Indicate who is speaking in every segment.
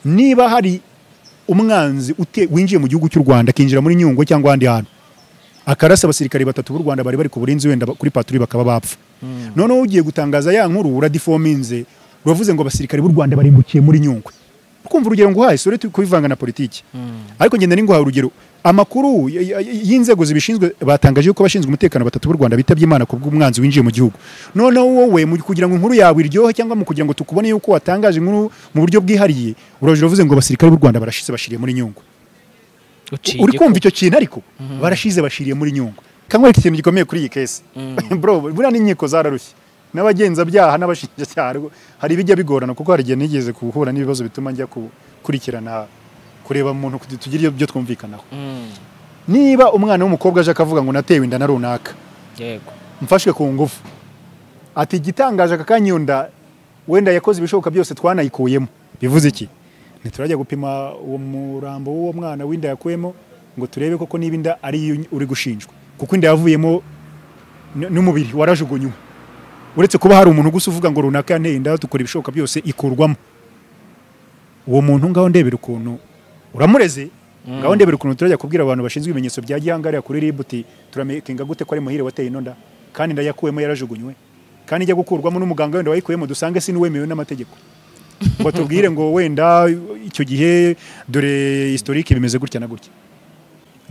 Speaker 1: niba hari umwanzi winjiye mu gihugu cy'u rwanda akinjira muri nyungwe cyangwa ahandi hantu akarasa abasirikare batatu b'u rwanda bari bari ku burinzi wenda kuri paturi bakaba bapfa noneho ugiye gutangaza ya nkuru uradifominze uravuze ngo abasirikare b'u rwanda barimbukiye muri nyungwe ukumva urugero nguhaye sore turi kubivanga na politiki ariko ngenda ninguhaye urugero amakuru y'inzego zibishinzwe batangaje yuko abashinzwe umutekano batatu b'u rwanda bitabye imana ku bw'umwanzi winjiye mu gihugu noneho wowe kugira ngo inkuru yawe iryohe cyangwa mu kugira ngo tukubone yuko watangaje inkuru mu buryo bwihariye uraje uravuze ngo abasirikare b'u rwanda barashize bashiriye muri nyungwe uri kumva icyo kintu ariko barashize bashiriye muri nyungwe kanywa ikintu gikomeye kuri iyi kesi bro buriya n'inkiko zararushye n'abagenzabyaha n'abashinjacyaha hari ibijya bigorana kuko hari igihe nigeze guhura n'ibibazo bituma njya gukurikirana kureba mu muntu tugira ibyo twumvikanaho niba umwana w'umukobwa aje akavuga ngo natewe inda na runaka mfashwe ku ngufu ati igitangaje aka kanya iyo nda wenda yakoze ibishoboka byose twanayikuyemo bivuze iki ntiturajya gupima uwo murambo w'uwo mwana w'inda yakuyemo ngo turebe koko niba inda ari uri gushinjwa kuko inda yavuyemo n'umubiri warajugunywe uretse kuba hari umuntu gusa uvuga ngo runaka yanteye inda dukora ibishoboka byose ikurwamo uwo muntu ngaho ndebera ukuntu uramureze ngaho ndebera ukuntu turajya kubwira abantu bashinzwe ibimenyetso bya gihangariya kuri ributi turamekinga gute ko ari muhire wateye inonda kandi inda yakuyemo yarajugunywe kandi ijya gukurwamo n'umuganga wenda wayikuyemo dusange si n'uwemewe n'amategeko batubwire ngo wenda icyo gihe dore historike bimeze gutya na gutya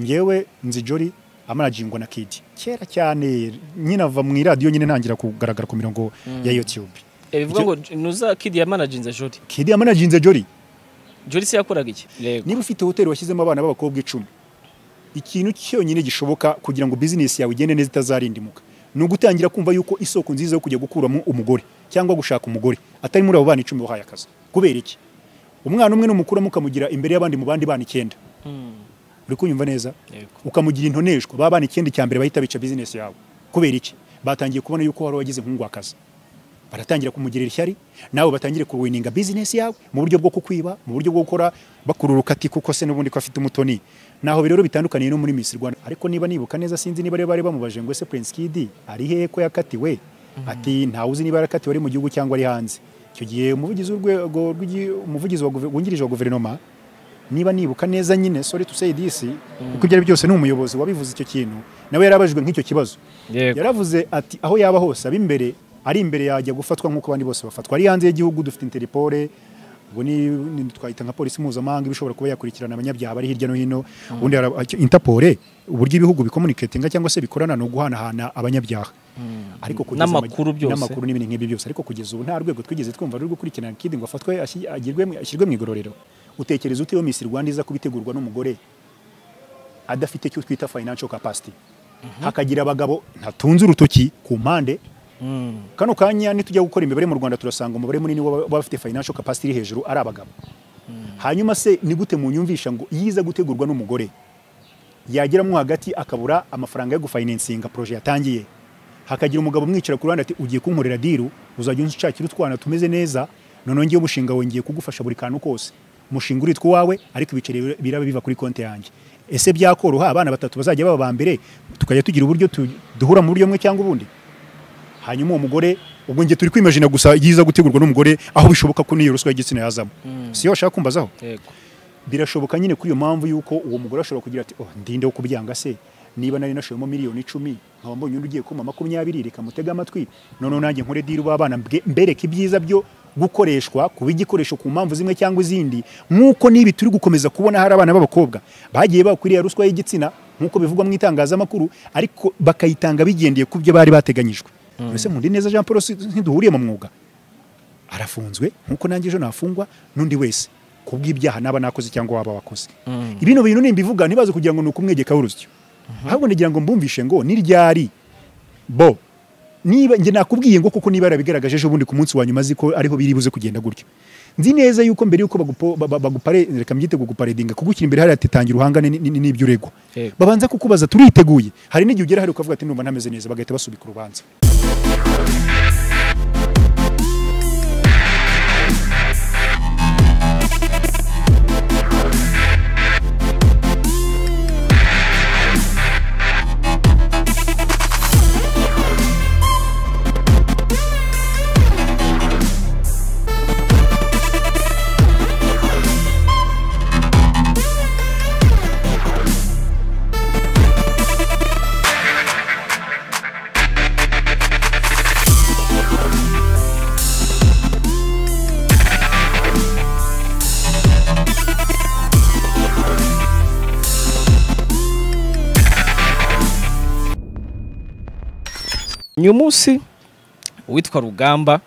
Speaker 1: ngewe nzi jori amarajingwa na kidi kera cyane nyine ava mu iradiyo nyine ntangira kugaragara ku mirongo ya youtube
Speaker 2: bivuga ngo nuza kidi yamanajinze jori
Speaker 1: kidi yamanajinze jori
Speaker 2: jori se yakoraga iki
Speaker 1: niba ufite hoteli washyizemo abana b'abakobwa icumi ikintu cyonyine gishoboka kugira ngo bizinesi yawe igende neza itazarindimuka ni ugutangira kumva yuko isoko nziza yo kujya gukuramo umugore cyangwa gushaka umugore atari muri abo bana icumi wahaye akazi kubera iki umwana umwe n'umukuramo ukamugira imbere y'abandi mu bandi bana icyenda uri kunyumva neza ukamugira intoneshwa baba bana ikindi cya mbere bahita bica bizinesi yawe kubera iki batangiye kubona yuko wari wagize nk'ungwakazi baratangira kumugirira ishyari nawe batangire kuwininga bizinesi yawe mu buryo bwo kukwiba mu buryo bwo gukora bakururuka ati kuko se n'ubundi ko afite umutoni naho rero bitandukaniye no muri Miss Rwanda ariko niba nibuka neza sinzi niba bari bamubaje ngo ese Prince Kid ari hehe ko yakatiwe ati ntawe uzi niba yarakatiwe ari mu gihugu cyangwa ari hanze icyo gihe umuvugizi w'urwego umuvugizi wungirije wa guverinoma niba nibuka neza nyine sorry to say this kuko ibyo ari byose ni umuyobozi wabivuze icyo kintu nawe yarabajijwe nk'icyo kibazo yaravuze ati aho yaba hose ab'imbere ari imbere yajya gufatwa nk'uko abandi bose bafatwa ari hanze y'igihugu dufite interipore ubwo ni twahita nka polisi mpuzamahanga ibishobora kuba yakurikirana abanyabyaha bari hirya no hino ubundi interpore uburyo ibihugu bikomuniketinga cyangwa se bikorana ni uguhanahana abanyabyaha
Speaker 2: ariko n'amakuru byose
Speaker 1: n'amakuru n'ibindi nk'ibyo byose ariko kugeza ubu nta rwego twigeze twumva ruri gukurikirana kidi ngo afatwe ashyirwe mu igororero utekereza uti iyo Miss Rwanda iza kubitegurwa n'umugore adafite icyo twita financial capacity hakagira abagabo ntatunze urutoki ku mpande kano kanya nitujya gukora imibare mu Rwanda turasanga umubare munini w'abafite financial capacity iri hejuru ari abagabo hanyuma se ni gute munyumvisha ngo iyo iza gutegurwa n'umugore yageramo hagati akabura amafaranga yo gufinansinga projet yatangiye hakagira umugabo umwicara ku ruhande ati ugiye kunkorera diru uzajya unshakira utwana tumeze neza noneho ngiye umushinga wongeye kugufasha buri kantu kose umushinga uritwa uwawe ariko ibiceri biraba biva kuri konti yanjye ese byakoroha abana batatu bazajya baba ba mbere tukajya tugira uburyo duhura mu buryo bumwe cyangwa ubundi hanyuma uwo mugore ubwo njye turi kwimajina gusa yiza gutegurwa n'umugore aho bishoboka ko n'iyo ruswa y'igitsina yazamo si yo bashaka kumbazaho birashoboka nyine kuri iyo mpamvu y'uko uwo mugore ashobora kugira ati oh ndinde wo kubyanga se niba nari nashoyemo miliyoni icumi nkaba mbonye undi ugiye kuma makumyabiri reka mutega amatwi noneho nanjye nkore diri b'abana mbereke ibyiza byo gukoreshwa kuba igikoresho ku mpamvu zimwe cyangwa izindi nk'uko n'ibi turi gukomeza kubona hari abana b'abakobwa bagiye bakwiriye ruswa y'igitsina nk'uko bivugwa mu itangazamakuru ariko bakayitanga bigendeye ku byo bari bateganyijwe mbese mundi neza jean paul ntiduhuriye mu mwuga arafunzwe nk'uko nanjye ejo nafungwa n'undi wese ku bw'ibyaha naba nakoze cyangwa waba wakoze ibino bintu nimbivuga ntibaze kugira ngo ni ukumwegeka w'urusyo ahubwo ndagira ngo mbumvishe ngo niryari bo niba njye nakubwiye ngo kuko niba yarabigaragaje ejo bundi ku munsi wa nyuma ko ariho biri buze kugenda gutyo nzi neza yuko mbere yuko bagupare reka mbyite kuguparedinga kugukira imbere hariya titangira uhangane n'ibyo uregwa babanza kukubaza turiteguye hari n'igihe ugera hari ukavuga ati numva ntameze neza bagahita basubika urubanza
Speaker 2: uyu munsi uwitwa rugamba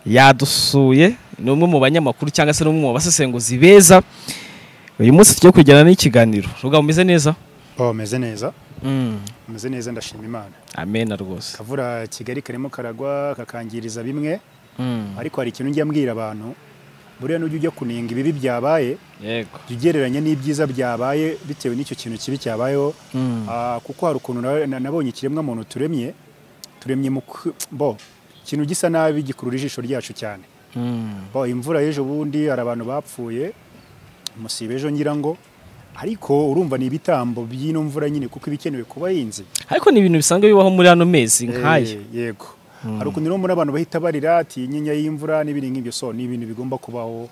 Speaker 2: yadusuye ni umwe mu banyamakuru cyangwa se n'umwe mu basesenguzi beza uyu munsi tujya kujyana n'ikiganiro rugamba umeze neza
Speaker 1: oh meze neza meze neza ndashima imana
Speaker 2: amena rwose
Speaker 1: kavura kigali karimo karagwa kakangiriza bimwe
Speaker 2: Mm.
Speaker 1: ariko hari ikintu njya mbwira abantu buriya n'ujya ujya kuninga ibibi byabaye
Speaker 2: yego
Speaker 1: jya ugereranya n'ibyiza byabaye bitewe n'icyo kintu kibi cyabayeho
Speaker 2: Mm.
Speaker 1: Ah, kuko hari ukuntu na- na- nabonye ikiremwa muntu turemye turemye mu ku- bo ikintu gisa nabi gikurura ijisho ryacu cyane
Speaker 2: Mm.
Speaker 1: bo imvura y'ejo bundi hari abantu bapfuye musiba ejo ngira ngo ariko urumva ni ibitambo by'ino mvura nyine kuko ibikenewe ku bahinzi
Speaker 2: ariko ni ibintu bisanzwe bibaho muri ano mezi nk'aya
Speaker 1: Eh, yego hari ukuntu rero muri abantu bahita barira ati inyinya y'imvura n'ibindi nk'ibyo so ni ibintu bigomba kubaho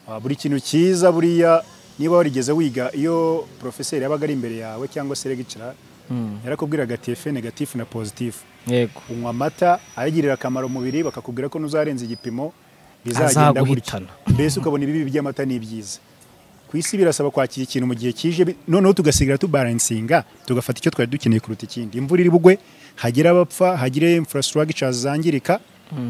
Speaker 1: Ah, buri kintu cyiza buriya niba warigeze wiga iyo porofeseri yabaga ari imbere yawe cyangwa se regicara
Speaker 2: Mm.
Speaker 1: yarakubwiraga ati efe negatifu na pozitifu
Speaker 2: yego
Speaker 1: unywa amata ayagirira akamaro umubiri bakakubwira ko n'uzarenza igipimo bizagenda gutya
Speaker 2: Azaguhitana.
Speaker 1: mbese ukabona ibibi by'amata ni ibyiza ku isi birasaba kwakira ikintu mu gihe kije bi- noneho tugasigara tubaransinga tugafata icyo twari dukeneye kuruta ikindi imvura iri bugwe hagire abapfa hagire infrastructure zangirika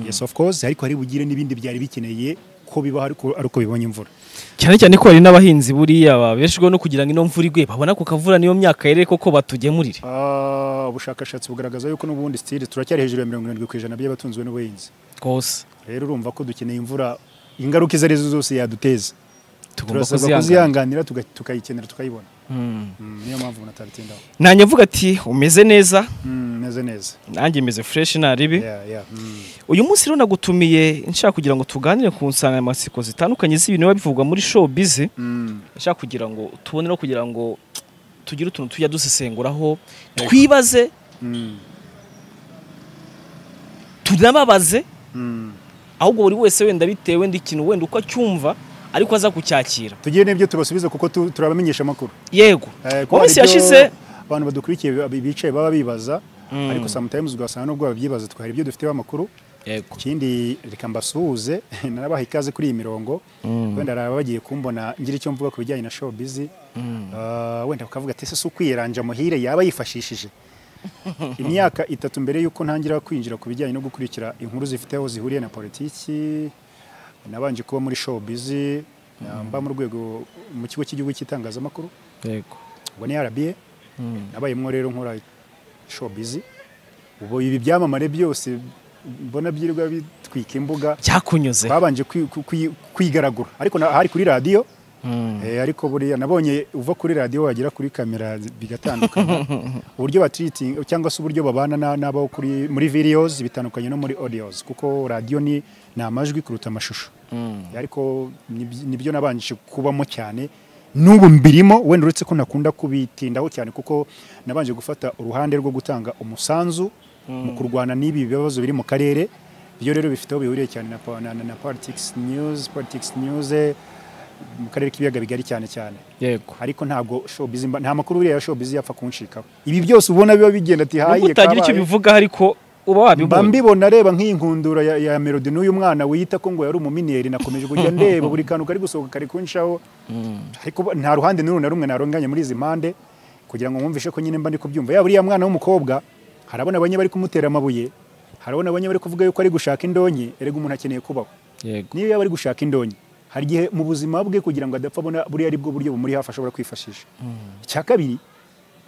Speaker 1: yes of course ariko hari bugire n'ibindi byari bikeneye ko bibaho ariko ari uko bibonye imvura
Speaker 2: cyane cyane ko hari n'abahinzi buriya babeshwaho no kugira ngo ino mvura igwe babona ku kavura niyo myaka yere koko batugemurire
Speaker 1: Ah, ubushakashatsi bugaragaza yuko n'ubundi stili turacyari hejuru ya mirongo irindwi ku ijana by'abatunzwe n'ubuhinzi
Speaker 2: rwose
Speaker 1: rero urumva ko dukeneye imvura ingaruka izo arizo zose yaduteza
Speaker 2: tugomba
Speaker 1: turasabwa
Speaker 2: kuzihanganira
Speaker 1: kuzihanganira tuga- tukayikenera tukayibona Mm, niyo mpamvu umuntu atabitindaho
Speaker 2: nanjye avuga ati umeze neza
Speaker 1: Mm, neze neza
Speaker 2: nanjye meze fureshi ntaribi
Speaker 1: Yeah, yeah, mm.
Speaker 2: uyu munsi rero nagutumiye nshaka kugira ngo tuganire ku nsanganyamatsiko zitandukanye z'ibintu biba bivugwa muri showbiz
Speaker 1: Mm.
Speaker 2: nshaka kugira ngo tubone no kugira ngo tugire utuntu tujya dusesenguraho twibaze
Speaker 1: Mm.
Speaker 2: tunababaze
Speaker 1: Mm.
Speaker 2: ahubwo buri wese wenda bitewe n'ikintu wenda uko acyumva ariko aza kucyakira
Speaker 1: tugiye n'ibyo tubasubiza kuko tu- turabamenyesha amakuru
Speaker 2: yego
Speaker 1: Eh, kuko
Speaker 2: mu minsi
Speaker 1: hari ibyo
Speaker 2: yashize
Speaker 1: abantu badukurikiye bi- bicaye baba bibaza
Speaker 2: Mm.
Speaker 1: ariko sometimes ugasanga nubwo babyibaza twari ibyo dufiteho amakuru
Speaker 2: yego
Speaker 1: ikindi reka mbasuhuze narabaha ikaze kuri iyi mirongo
Speaker 2: Mm.
Speaker 1: wenda hari abagiye kumbona ngira icyo mvuga ku bijyanye na showbiz Ah, wenda bakavuga ati ese si ukwiranja muhire yaba yifashishije imyaka itatu mbere y'uko ntangira kwinjira ku bijyanye no gukurikira inkuru zifite aho zihuriye na politiki nabanje kuba muri showbiz ah, mba mu rwego mu kigo cy'igihugu cy'itangazamakuru
Speaker 2: yego
Speaker 1: ubwo ni RBA
Speaker 2: Mm.
Speaker 1: nabayemo rero nkora showbiz ubu ibi byamamare byose mbona byirirwa bitwika imbuga
Speaker 2: byakunyuze
Speaker 1: babanje kwi- ku- kwi- kwigaragura ariko na- hari kuri radiyo
Speaker 2: Mm.
Speaker 1: Eh, ariko buriya nabonye uva kuri radiyo wagera kuri kamera zi- bigatandukana uburyo batiritinga cyangwa se uburyo babana na- n'abo kuri muri videos bitandukanye no muri audios kuko radiyo ni ni amajwi kuruta amashusho
Speaker 2: Mm.
Speaker 1: ariko nibyo- nibyo nabanje kubamo cyane n'ubu mbirimo wenda uretse ko nakunda kubitindaho cyane kuko nabanje gufata uruhande rwo gutanga umusanzu mu kurwana n'ibi bibazo biri mu karere byo rero bifite aho bihuriye cyane na, po- na, na, na politics news politics news eh, mu karere k'ibiyaga bigari cyane cyane
Speaker 2: yego
Speaker 1: ariko ntabwo showbiz mba- nta makuru buriya ya showbiz yapfa kunshikaho ibi byose ubona biba bigenda ati hayi
Speaker 2: nubwo utagira icyo
Speaker 1: kabaye."
Speaker 2: bivuga ariko uba
Speaker 1: mba
Speaker 2: wabibonye
Speaker 1: mbibona reba nk'iyi nkundura ya, ya melody n'uyu mwana wiyita ko ngo yari umuminiyeri nakomeje kujya ndeba buri kantu kari gusohoka kari kunshaho ariko bo- nta ruhande n'uru na rumwe narunganye muri izi mpande kugira ngo mwumvishe ko nyine mba ndi kubyumva yaba uriya mwana w'umukobwa harabona banye bari kumutera amabuye harabona banye bari kuvuga yuko ari gushaka indonke erega umuntu akeneye kubaho
Speaker 2: yego
Speaker 1: niyo yaba ari gushaka indonke hari igihe mu buzima bwe kugira ngo adapfa abona buriya ari bwo buryo bumuri hafi ashobora kwifashisha icya kabiri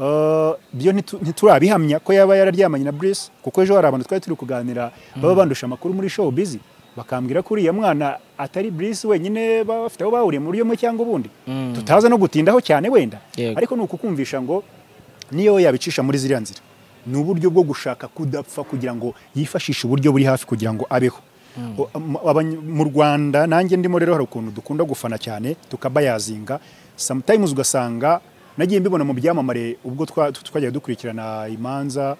Speaker 1: eh, byo ntitu- ntiturabihamya ko yaba yararyamanye na Brice kuko ejo hari abantu twari turi kuganira baba bandusha amakuru muri show busy bakambwira ko uriya mwana atari Brice wenyine baba bafite aho bahuriye mu buryo bumwe cyangwa ubundi
Speaker 2: Mm.
Speaker 1: tutaza no gutindaho cyane wenda
Speaker 2: Yego.
Speaker 1: ariko ni ukukumvisha ngo niyo yabicisha muri ziriya nzira ni uburyo bwo gushaka kudapfa kugira ngo yifashishe uburyo buri hafi kugira ngo abeho O- am- abany- mu rwanda nanjye ndimo rero hari ukuntu dukunda gufana cyane tukabayazinga sometimes ugasanga nagiye mbibona mu byamamare ubwo twa- tu- twajyaga dukurikirana imanza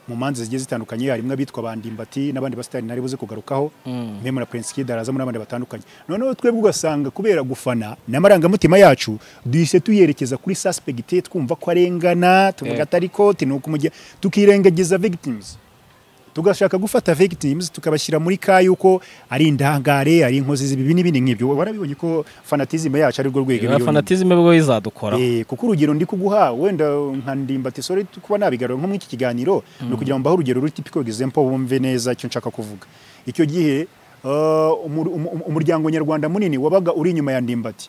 Speaker 1: mu manza zigiye zitandukanye harimo abitwa bandimbati n'abandi basitari nari buze kugarukaho meme na prince kid harazamo n'abandi batandukanye noneho twebwe ugasanga kubera gufana n'amarangamutima yacu duhise tuyerekeza kuri suspect twumva ko arengana tuvuga
Speaker 2: Yeah.
Speaker 1: atari ko tinuka umujyi tukirengagiza victims tugashaka gufata victims tukabashyira muri ka yuko ari indangare ari inkozi z'ibibi n'ibindi nk'ibyo warabibonye ko fanatism yacu ari rwo rwego
Speaker 2: iyo fanatism bwo izadukora
Speaker 1: Eh, kuko urugero ndi kuguha wenda nka ndimbati sorry kuba nabigarura nko muri iki kiganiro ni ukugira ngo mbahe urugero ruri typical example bumve neza icyo nshaka kuvuga icyo gihe ah, umur- umu- umuryango nyarwanda munini wabaga uri inyuma ya ndimbati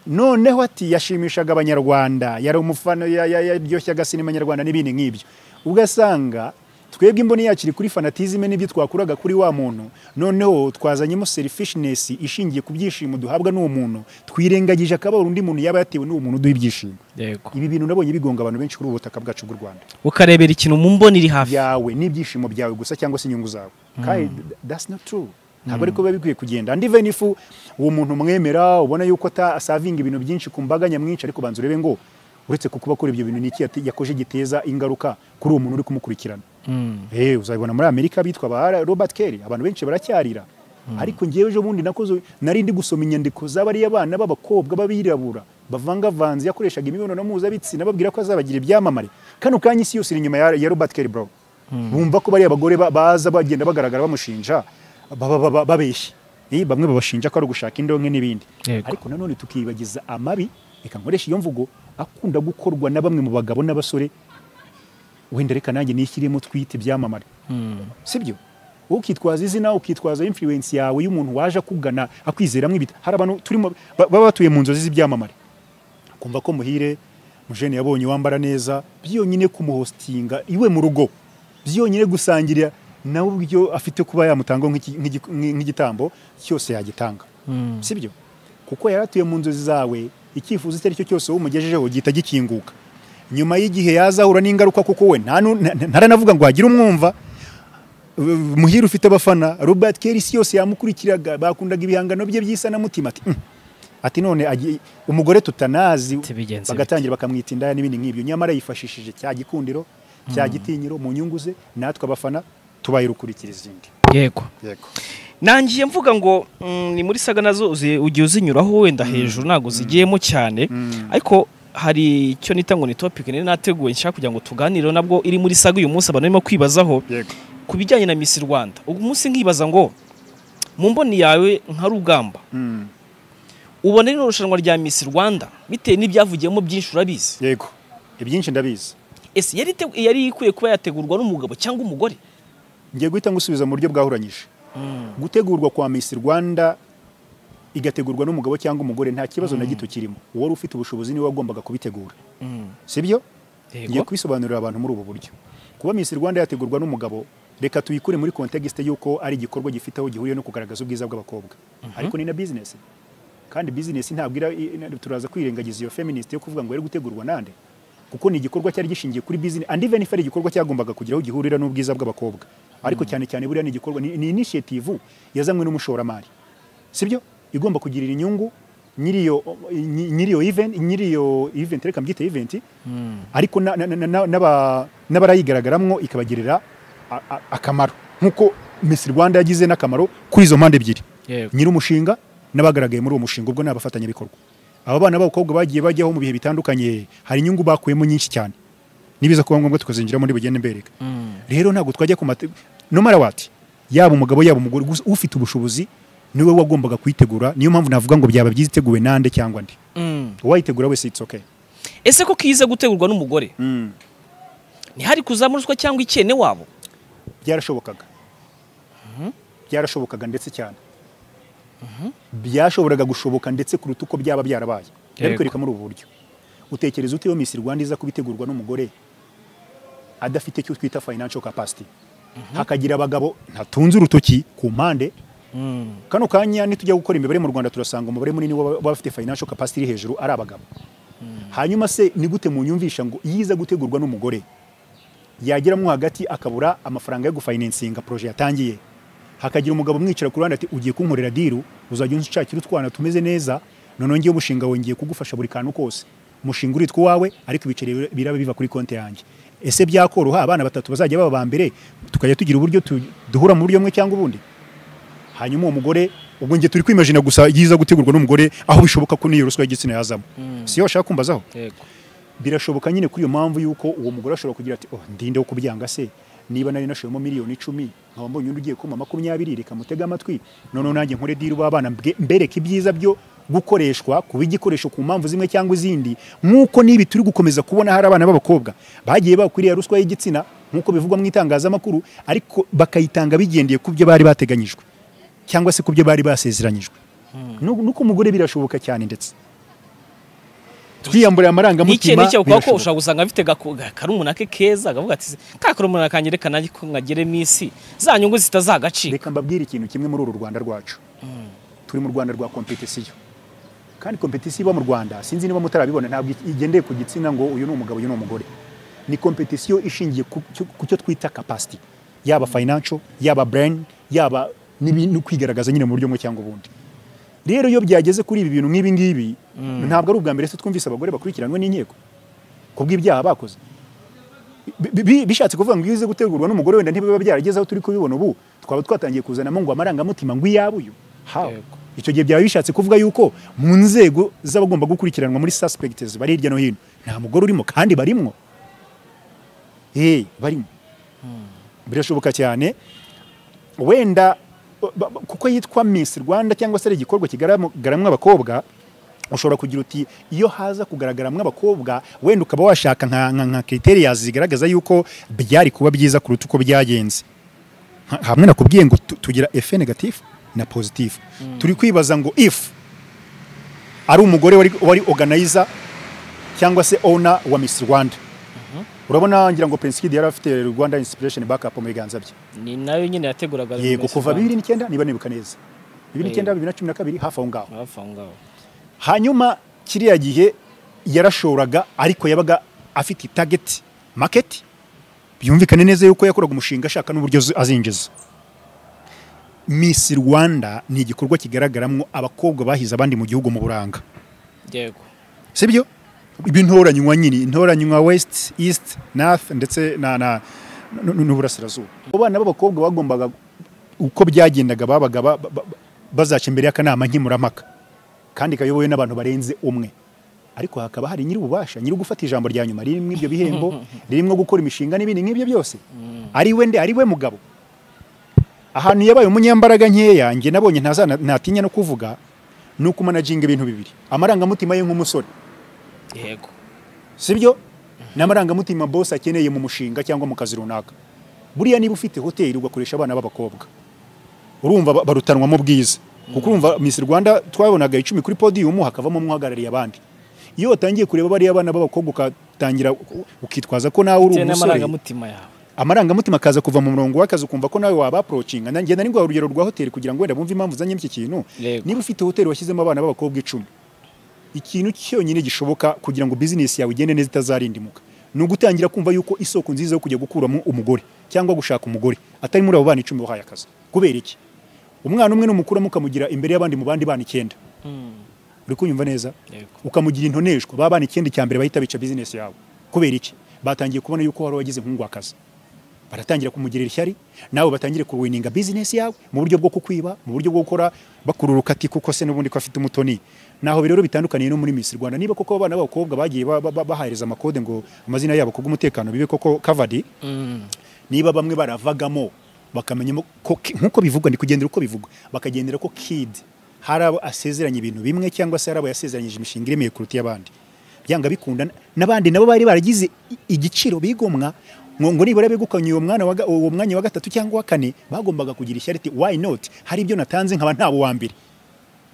Speaker 1: noneho ati yashimishaga abanyarwanda yari umufana ya- ya- yaryoshyaga sinema nyarwanda n'ibindi nk'ibyo ugasanga twebwe imboni yacu iri kuri fanatizime n'ibyo twakuraga kuri wa muntu noneho twazanyemo selfishness ishingiye ku byishimo duhabwa n'uwo muntu twirengagije akababaro undi muntu yaba yatewe n'uwo muntu uduha ibyishimo
Speaker 2: yego
Speaker 1: ibi bintu nabonye bigonga abantu benshi kuri ubu butaka bwacu bw'u rwanda
Speaker 2: ukarebera ikintu mu mboni iri hafi
Speaker 1: yawe n'ibyishimo byawe gusa cyangwa se inyungu zawe kandi th- that's not true ntabwo ariko biba bikwiye kugenda and even if uwo muntu mwemera ubona yuko atasavinga ibintu byinshi ku mbaga nyamwinshi ariko banza urebe ngo uretse ku kuba akora ibyo bintu niki yakoje giteza ingaruka kuri uwo muntu uri kumukurikirana
Speaker 2: Mm.
Speaker 1: eh uzabibona muri amerika bitwa ba robert kelly abantu benshi baracyarira ariko ngewe ejo bundi nakoze nari ndi gusoma inyandiko z'abariya bana b'abakobwa b'abirabura bavangavanze yakoreshaga imibonano mpuzabitsina babwira ko azabagira ibyamamare kano kanya isi yose iri inyuma ya, ya robert kelly bro bumva ko bariya bagore ba- baza bagenda bagaragara bamushinja baba- baba- babeshya Eh, bamwe babashinja ko ari ugushaka indonke n'ibindi
Speaker 2: Yego.
Speaker 1: ariko nanone tukibagiza amabi reka nkoresha iyo mvugo akunda gukorwa na bamwe mu bagabo n'abasore wenda reka nanjye nishyiremo twite ibyamamare
Speaker 2: Mm.
Speaker 1: sibyo ukitwaza izina ukitwaza influence yawe y'umuntu waje akugana akwizeramo ibita hari abantu turimo ba- baba batuye mu nzozi z'ibyamamare kumva ko muhire mujene yabonye wambara neza byonyine kumuhostinga iwe mu rugo byonyine gusangirira nawe ubyo afite kuba yamutanga nk'iki- nk'igi- nk'igitambo cyose yagitanga
Speaker 2: Mm.
Speaker 1: sibyo kuko yari atuye mu nzozi zawe icyifuzo icyo ari cyo cyose umugejejeho gihita gikinguka nyuma y'igihe yazahura n'ingaruka kuko we nta nu- nta- ntaranavuga ngo hagire umwumva Uh, muhire ufite abafana robert kelly isi yose yamukurikiraga bakundaga ibihangano bye by'isanamutima ati "Mm." ati none agi- umugore tutanazi
Speaker 2: Tibigenze
Speaker 1: bagatangira bakamwita indaya n'ibindi nk'ibyo nyamara yifashishije cya gikundiro cya gitinyiro mu nyungu ze natwe abafana tubaye rukurikira izindi
Speaker 2: yego
Speaker 1: yego
Speaker 2: nangiye mvuga ngo mm, ni muri saga nazo uzi- ugiye uzinyuraho wenda hejuru ntabwo zigiyemo cyane ariko hari icyo nita ngo ni topic nari nateguye nshaka kugira ngo tuganireho nabwo iri muri saga uyu munsi abantu barimo kwibazaho
Speaker 1: yego
Speaker 2: ku bijyanye na Miss Rwanda uyu munsi nkibaza ngo mu mboni yawe nka rugamba
Speaker 1: Mm.
Speaker 2: ubona rino rushanwa rya Miss Rwanda bitewe n'ibyavugiyemo byinshi urabizi
Speaker 1: yego ibyinshi ndabizi
Speaker 2: ese yari ite- yari ikwiye kuba yategurwa n'umugabo cyangwa umugore
Speaker 1: ngiye guhita ngusubiza mu buryo bwahuranyije gutegurwa kwa Miss Rwanda igategurwa n'umugabo cyangwa umugore nta kibazo na gito kirimo uwari ufite ubushobozi niwe wagombaga kubitegura sibyo ngiye
Speaker 2: yego
Speaker 1: kubisobanurira abantu muri ubu buryo kuba Miss Rwanda yategurwa n'umugabo reka tuyikure muri context y'uko ari igikorwa gifite aho gihuriye no kugaragaza ubwiza bw'abakobwa ariko ni na business kandi business ntabwo ira- i- i- turaza kwirengagiza iyo feminist yo kuvuga ngo yari gutegurwa nande kuko ni igikorwa cyari gishingiye kuri business and even if ari igikorwa cyagombaga kugira aho gihurira n'ubwiza bw'abakobwa ariko cyane cyane buriya ni igikorwa ni, ni initiative yazanywe n'umushoramari sibyo igomba kugirira inyungu nyiriyo nyi- nyiriyo event nyiriyo event reka mbyite event ariko na- na- na- na- n'aba- n'abarayigaragaramo ikabagirira a- a- akamaro nk'uko Miss Rwanda yagize n'akamaro kuri izo mpande ebyiri
Speaker 2: yego
Speaker 1: nyir'umushinga n'abagaragaye muri uwo mushinga ubwo ni abafatanyabikorwa aba bana b'abakobwa bagiye bajyaho mu bihe bitandukanye hari inyungu bakuyemo nyinshi cyane nibiza kuba ngombwa tukazinjiramo ntibugende mbereka rero ntabwo twajya ku mate no matter what yaba umugabo yaba umugore gusa ufite ubushobozi niwe wagombaga kuyitegura niyo mpamvu navuga ngo byaba byiza iteguwe nande cyangwa ndi
Speaker 2: Mm.
Speaker 1: uwayitegura wese it's okay
Speaker 2: ese ko kiza gutegurwa n'umugore ntihari kuzamo ruswa cyangwa ikene wabo
Speaker 1: byarashobokaga byarashobokaga ndetse cyane byashoboraga gushoboka ndetse kuruta uko byaba byarabaye
Speaker 2: Yego.
Speaker 1: ariko reka muri ubu buryo utekereza ute iyo Miss Rwanda iza kubitegurwa n'umugore adafite icyo twita financial capacity hakagira abagabo ntatunze urutoki ku mpande kano kanya nitujya gukora imibare mu Rwanda turasanga umubare munini w'aba- w'abafite financial capacity iri hejuru ari abagabo hanyuma se ni gute munyumvisha ngo iyo iza gutegurwa n'umugore yageramo hagati akabura amafaranga yo gufayininsinga poroje yatangiye hakagira umugabo umwicara ku ruhande ati ugiye kunkorera diru uzajya unshakira utwana tumeze neza noneho ngewe umushinga wawe ngiye kugufasha buri kantu kose umushinga uritwa uwawe ariko ibiceri bir- biraba biva kuri konti yanjye ese byakoroha abana batatu bazajya baba ba mbere tukajya tugira uburyo tu- duhura mu buryo bumwe cyangwa ubundi hanyuma uwo mugore ubwo njye turi kwimajina gusa yiza gutegurwa n'umugore aho bishoboka ko n'iyo ruswa y'igitsina yazamo siyo ushaka kumbazaho
Speaker 2: yego
Speaker 1: birashoboka nyine kuri iyo mpamvu y'uko uwo mugore ashobora kugira ati oh ndinde wo kubyanga se niba nari nashoyemo miliyoni icumi nkaba mbonye undi ugiye kumpa makumyabiri reka mutege amatwi noneho nanjye nkore diri w'abana mbereke ibyiza byo gukoreshwa kuba igikoresho ku mpamvu zimwe cyangwa izindi nk'uko n'ibi turi gukomeza kubona hari abana b'abakobwa bagiye bakwiriye ruswa y'igitsina nk'uko bivugwa mu itangazamakuru ariko bakayitanga bigendeye ku byo bari bateganyijwe cyangwa se ku byo bari basezeranyijwe nuko umugore birashoboka cyane ndetse twiyamburiye amarangamutima
Speaker 2: n'icyo ukora ko ushobora gusanga afite karumuna ke keza akavuga ati ka karumuna kange reka nanjye ko nkagere minsi za nyungu zitazagacika
Speaker 1: reka mbabwire ikintu kimwe muri uru rwanda rwacu turi mu rwanda rwa kompetisiyo kandi kompetisiyo iba mu rwanda sinzi niba mutarabibona ntabwo igendeye ku gitsina ngo uyu ni umugabo uyu ni umugore ni kompetisiyo ishingiye ku cyo- ku cyo twita kapasiti yaba fayinanco yaba burayini yaba n'ibi- no kwigaragaza nyine mu buryo bumwe cyangwa ubundi rero iyo byageze kuri ibi bintu nk'ibi ngibi ntabwo ari ubwa mbere se twumvise abagore bakurikiranywe n'inkiko ku bw'ibyaha bakoze Bi- bi- bishatse kuvuga ngo iyo uze gutegurwa n'umugore wenda ntibiba byarageze aho turi kubibona ubu twaba twatangiye kuzanamo ngo amarangamutima ngo iyabuyu hawe
Speaker 2: Yego.
Speaker 1: icyo gihe byaba bishatse kuvuga yuko mu nzego z'abagomba gukurikiranwa muri suspects bari hirya no hino nta mugore urimo kandi barimwo eh barimo birashoboka cyane wenda ba- ba- kuko yitwa Miss Rwanda cyangwa se ari igikorwa kigaragaramwa abakobwa ushobora kugira uti iyo haza kugaragaramwa abakobwa wenda ukaba washaka nka nka, nka criteria zigaragaza yuko byari kuba byiza kuruta uko byagenze Ha- hamwe nakubwiye ngo tu- tugira efe negatif na positif turi kwibaza ngo if ari umugore wari, wari organizer cyangwa se owner wa Miss Rwanda urabona ngira ngo Prince Kid yari afite Rwanda Inspiration Backup mu biganza bye
Speaker 2: ni nayo nyine yateguraga
Speaker 1: yego
Speaker 2: Miss
Speaker 1: kuva
Speaker 2: Rwanda.
Speaker 1: bibiri n'icyenda niba nibuka neza bibiri n'icyenda bibiri na cumi na kabiri hafi aho ngaho
Speaker 2: hafi aho ngaho
Speaker 1: hanyuma kiriya gihe yarashoraga ariko yabaga afite target market byumvikane neza yuko yakoraga umushinga ashaka n'uburyo azi- azinjiza Miss Rwanda ni igikorwa kigaragaramo abakobwa bahize abandi mu gihugu mu buranga
Speaker 2: yego
Speaker 1: sibyo b'intoranywa nyine intoranywa west east north ndetse na na n- n- n'uburasirazuba abo bana b'abakobwa bagombaga uko byagendaga babaga ba- ba- ba- bazaca imbere y'akanama nkemurampaka kandi kayobowe n'abantu barenze umwe ariko hakaba hari nyir'ububasha nyiri gufata ijambo rya nyuma ririmo ibyo bihembo ririmo gukora imishinga n'ibindi nk'ibyo byose ari we nde ari we mugabo ahantu yabaye umunyambaraga nkeya njye nabonye ntazana- ntatinya no kuvuga ni ukumanaginga ibintu bibiri amarangamutima ye nk'umusore
Speaker 2: yego
Speaker 1: sibyo ni amarangamutima bose akeneye mu mushinga cyangwa mu kazi runaka buriya niba ufite hoteli ugakoresha abana b'abakobwa urumva ba- barutanwamo bwiza kuko urumva Miss Rwanda twabonaga icumi kuri podium hakavamo umwe uhagarariye abandi iyo watangiye kureba bariya abana b'abakobwa ukatangira ukitwaza ko nawe uri
Speaker 2: bitewe
Speaker 1: umusore
Speaker 2: n'amarangamutima yawe
Speaker 1: amarangamutima akaza kuva mu murongo w'akazi ukumva ko nawe waba approaching nanjye nari ngwa urugero rwa hoteli kugira ngo wenda bumve impamvu zanye iki kintu
Speaker 2: Yego.
Speaker 1: niba ufite hoteli washyizemo abana b'abakobwa icumi ikintu cyonyine gishoboka kugira ngo business yawe igende neza itazarindimuka ni ugutangira kumva yuko isoko nziza yo kujya gukuramo umugore cyangwa gushaka umugore atari muri abo bana icumi wahaye akazi kubera iki umwana umwe numukuramo ukamugira imbere y'abandi mu bandi bana icyenda uri kunyumva neza
Speaker 2: yego
Speaker 1: ukamugira intoneshwa ba bana ikindi cya mbere bahita bica business yawe kubera iki batangiye kubona yuko wari wagize nk'ungwakazi baratangira kumugirira ishyari nawe batangire kuwininga business yawe mu buryo bwo kukwiba mu buryo bwo gukora bakururuka ati kuko se n'ubundi ko afite umutoni naho rero bitandukaniye no muri Miss Rwanda niba koko abana b'abakobwa bagiye ba- ba- ba- bahereza amakode ngo amazina yabo kubw'umutekano bibe koko covered niba bamwe baravagamo bakamenya ko nk'uko bivugwa ndi kugendera uko bivugwa bakagendera ko kid hari abo asezeranya ibintu bimwe cyangwa se hari abo yasezeranyije imishinga iremeye kuruta iy'abandi byanga bikunda n'abandi nabo bari baragize i- igiciro bigomwa ngo ngo nibura begukanye uwo mwana wa ga- uwo mwanya wa gatatu cyangwa uwa kane bagombaga kugira ishyari ati why not hari ibyo natanze nkaba ntawe wa mbere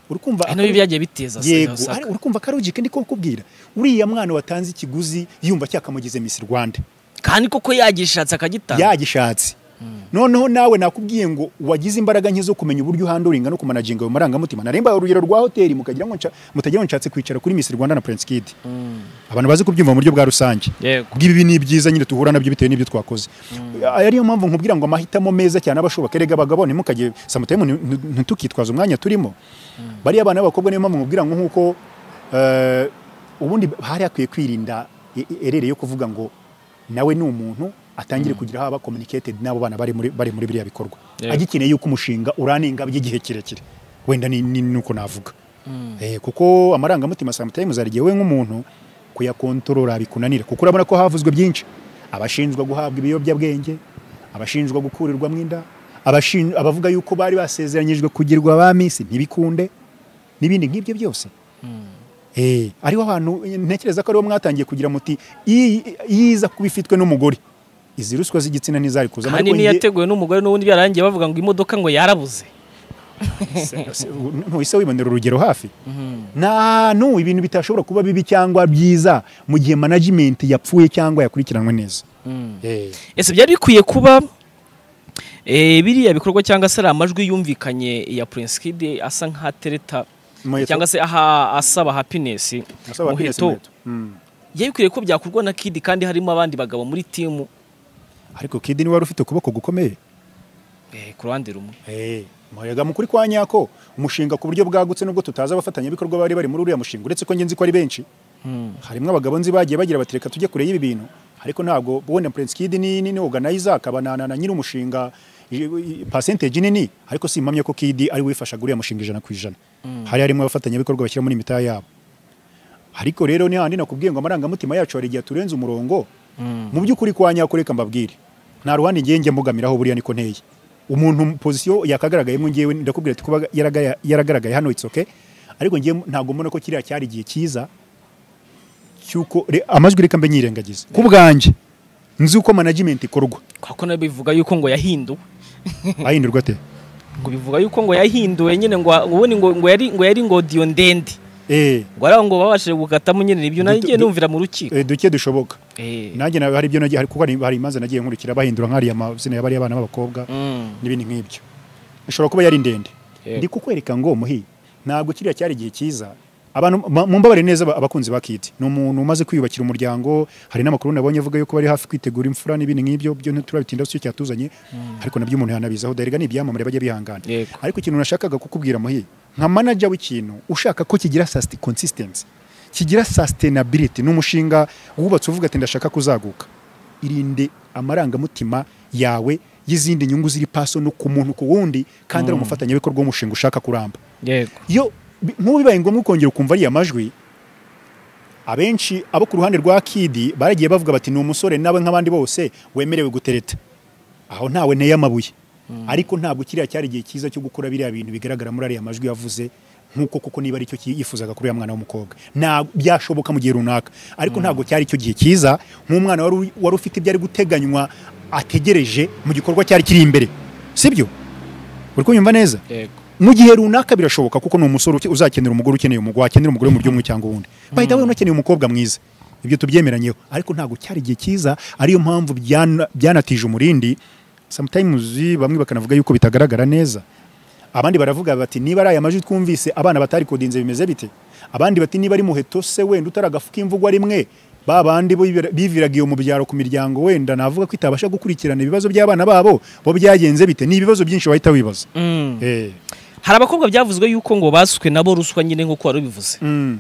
Speaker 1: uri kumva
Speaker 2: hano ibi byagiye biteza se,
Speaker 1: yego
Speaker 2: usanga.
Speaker 1: ari- uri kumva karugike ndi kubwira uriya mwana watanze ikiguzi yumva cyakamugize Miss Rwanda
Speaker 2: kandi koko yagishatse akagitanga
Speaker 1: yagishatse noneho nawe nakubwiye ngo wagize imbaraga nke zo kumenya uburyo uhanduringa no kumanaginga ayo marangamutima naremba urugero rwa hoteli mukagira ngo nsha- mutagira ngo nshatse kwicara kuri Miss Rwanda na Prince Kid abantu bazi kubyumva mu buryo bwa rusange
Speaker 2: yego
Speaker 1: bw'ibi ni ibyiza nyine duhura nabyo bitewe n'ibyo twakoze ari yo mpamvu nkubwira ngo amahitamo meza cyane abashoboka erega abagabo ntimukajye samutayemu ntitukitwaze umwanya turimo bariya abana b'abakobwa niyo mpamvu nkubwira ngo nk'uko eh, ubundi hari hakwiye kwirinda e- e- erere yo kuvuga ngo nawe ni umuntu atangire kugira aho aba communicated n'abo bana bari muri bari muri biriya bikorwa
Speaker 2: Yego.
Speaker 1: agikeneye yuko umushinga uraninga by'igihe kirekire wenda ni ni- ni uko navuga Eh, kuko amarangamutima sometimes hari igihe we nk'umuntu kuyakontorora bikunanira kuko urabona ko havuzwe byinshi abashinjwa guhabwa ibiyobyabwenge abashinjwa gukurirwamo inda abashin- abavuga yuko bari basezeranyijwe kugirwa ba minsi ntibikunde n'ibindi nk'ibyo byose Eh, ariho ahantu ntekereza ko ariho mwatangiye kugira muti "Iyi- iyi iza kuba ifitwe n'umugore izi ruswa z'igitsina ntizari kuzamo
Speaker 2: kandi
Speaker 1: ariko
Speaker 2: niyo
Speaker 1: njye-
Speaker 2: yateguwe n'umugore n'ubundi byarangiye bavuga ngo imodoka ngo yarabuze
Speaker 1: Se- se- ntuhise wibonera urugero hafi nta n'ubu ibintu bitashobora kuba bibi cyangwa byiza mu gihe management yapfuye cyangwa yakurikiranwe neza Eh,
Speaker 2: ese byari bikwiye kuba eh, biriya bikorwa cyangwa se ari amajwi yumvikanye ya Prince Kid asa nk'atereta
Speaker 1: Muheto.
Speaker 2: cyangwa se aha asaba happiness
Speaker 1: nasaba Agnes
Speaker 2: Muheto.
Speaker 1: Muheto. Mm.
Speaker 2: byari bikwiriye ko byakorwa na Kid kandi harimo abandi bagabo muri timu
Speaker 1: ariko kidi niwe wari ufite ukuboko gukomeye
Speaker 2: eh, ku ruhande rumwe
Speaker 1: muyaga mukuri kwa nyako umushinga ku buryo bwagutse nubwo tutazi abafatanyabikorwa bari bari muri uriya mushinga uretse ko ngenzi ko ari benshi harimo abagabo nzi bagiye bagira bati reka tujye kure y'ibi bintu ariko ntabwo ubona Prince Kid ni ni ni organizer akaba na na, na nyiri umushinga i- i- percentage nini ariko simpamye ko Kid ari wifashaga uriya mushinga ijana ku ijana hari harimo abafatanyabikorwa bashyira muri imitahe yabo ariko rero ni handi nakubwiye ngo amarangamutima yacu hari igihe turenze umurongo mu by'ukuri kwa nyako reka mbabwire nta ruhande ngiye njya mbugamiraho buriya niko nteye umuntu pozisiyo yakagaragayemo ngewe ndakubwira ati kuba yaragaya- yaragaragaye hano it's okay ariko ngewe ntabwo mbona ko kiriya cyari igihe cyiza cy'uko re- amajwi reka mbe nyirengagiza ku bwanjye nzi uko management ikorwa
Speaker 2: kuko nayo bivuga yuko ngo yahinduwe
Speaker 1: ahindurwa ate
Speaker 2: ngo bivuga yuko ngo yahinduwe nyine ngo ubundi ngo ngo yari ngo yari ngodiyo ndende
Speaker 1: Eh,
Speaker 2: ngo ari aho ngo babashije gukatamo nyine ibyo nagiye
Speaker 1: Duto-
Speaker 2: numvira mu rukiko
Speaker 1: eh, duke dushoboka
Speaker 2: Eh.
Speaker 1: nanjye na- hari ibyo nagiye hari- kuko hari- hari imanza nagiye nkurikira bahindura nk'ariya mazina y'abariya bana b'abakobwa
Speaker 2: Mm.
Speaker 1: n'ibindi nk'ibyo ishobora kuba yari ndende
Speaker 2: Yego.
Speaker 1: ndi kukwereka ngo muhi ntabwo kiriya cyari igihe cyiza abantu ma- mumbabare neza aba- abakunzi ba Kid ni umuntu umaze kwiyubakira umuryango hari n'amakuru nabonye avuga yuko bari hafi kwitegura imfura n'ibindi nk'ibyo byo ntiturabitinda si cyo cyatuzanye ariko nabyo umuntu yanabizaho darega ni ibyamamare bajya bihangana
Speaker 2: Yego.
Speaker 1: ariko ikintu nashakaga kukubwira muhi nka manager w'ikintu ushaka ko kigira sasti- consistency kigira sustainability ni umushinga wubatse uvuga ati ndashaka kuzaguka irinde amarangamutima yawe y'izindi nyungu ziri paso no ku muntu ku wundi kandi ari umufatanyabikorwa w'umushinga ushaka kuramba
Speaker 2: yego
Speaker 1: iyo bi- nk'ubu bibaye ngombwa ukongera ukumva ariya majwi abenshi abo ku ruhande rwa kidi baragiye bavuga bati ni umusore nawe nk'abandi bose wemerewe gutereta aho ntawe nteye amabuye ariko ntabwo kiriya cyari igihe cyiza cyo gukora biriya bintu bigaragara muri ariya majwi yavuze nk'uko kuko niba aricyo yifuzaga kuri uriya mwana w'umukobwa Nta- byashoboka mu gihe runaka ariko ntabwo cyari icyo gihe cyiza nk'umwana wari uri- wari ufite ibyari guteganywa ategereje mu gikorwa cyari kiri imbere sibyo uri kunyumva neza
Speaker 2: yego
Speaker 1: mu gihe runaka birashoboka kuko ni umusore uke- uzakenera umugore ukeneye umugore wakenera umugore mu by'umwe cyangwa uwundi bahita we unakeneye umukobwa mwiza ibyo tubyemeranyeho ariko ntabwo cyari igihe cyiza ariyo mpamvu byana- byanatije umurindi sometimes bamwe bakanavuga yuko bitagaragara neza abandi baravuga bati niba ari aya majwi twumvise abana batari kodinze bimeze bite abandi bati niba ari muheto se wenda utaragafuka imvugwa rimwe ba bandi bo bibira- biviraga iyo mu byaro ku miryango wenda navuga ko itabasha gukurikirana ibibazo by'abana babo bo byagenze bite ni ibibazo byinshi wahita wibaza Eh.
Speaker 2: hari abakobwa byavuzwe yuko ngo basutswe nabo ruswa nyine nk'uko wari ubivuze
Speaker 1: Mm.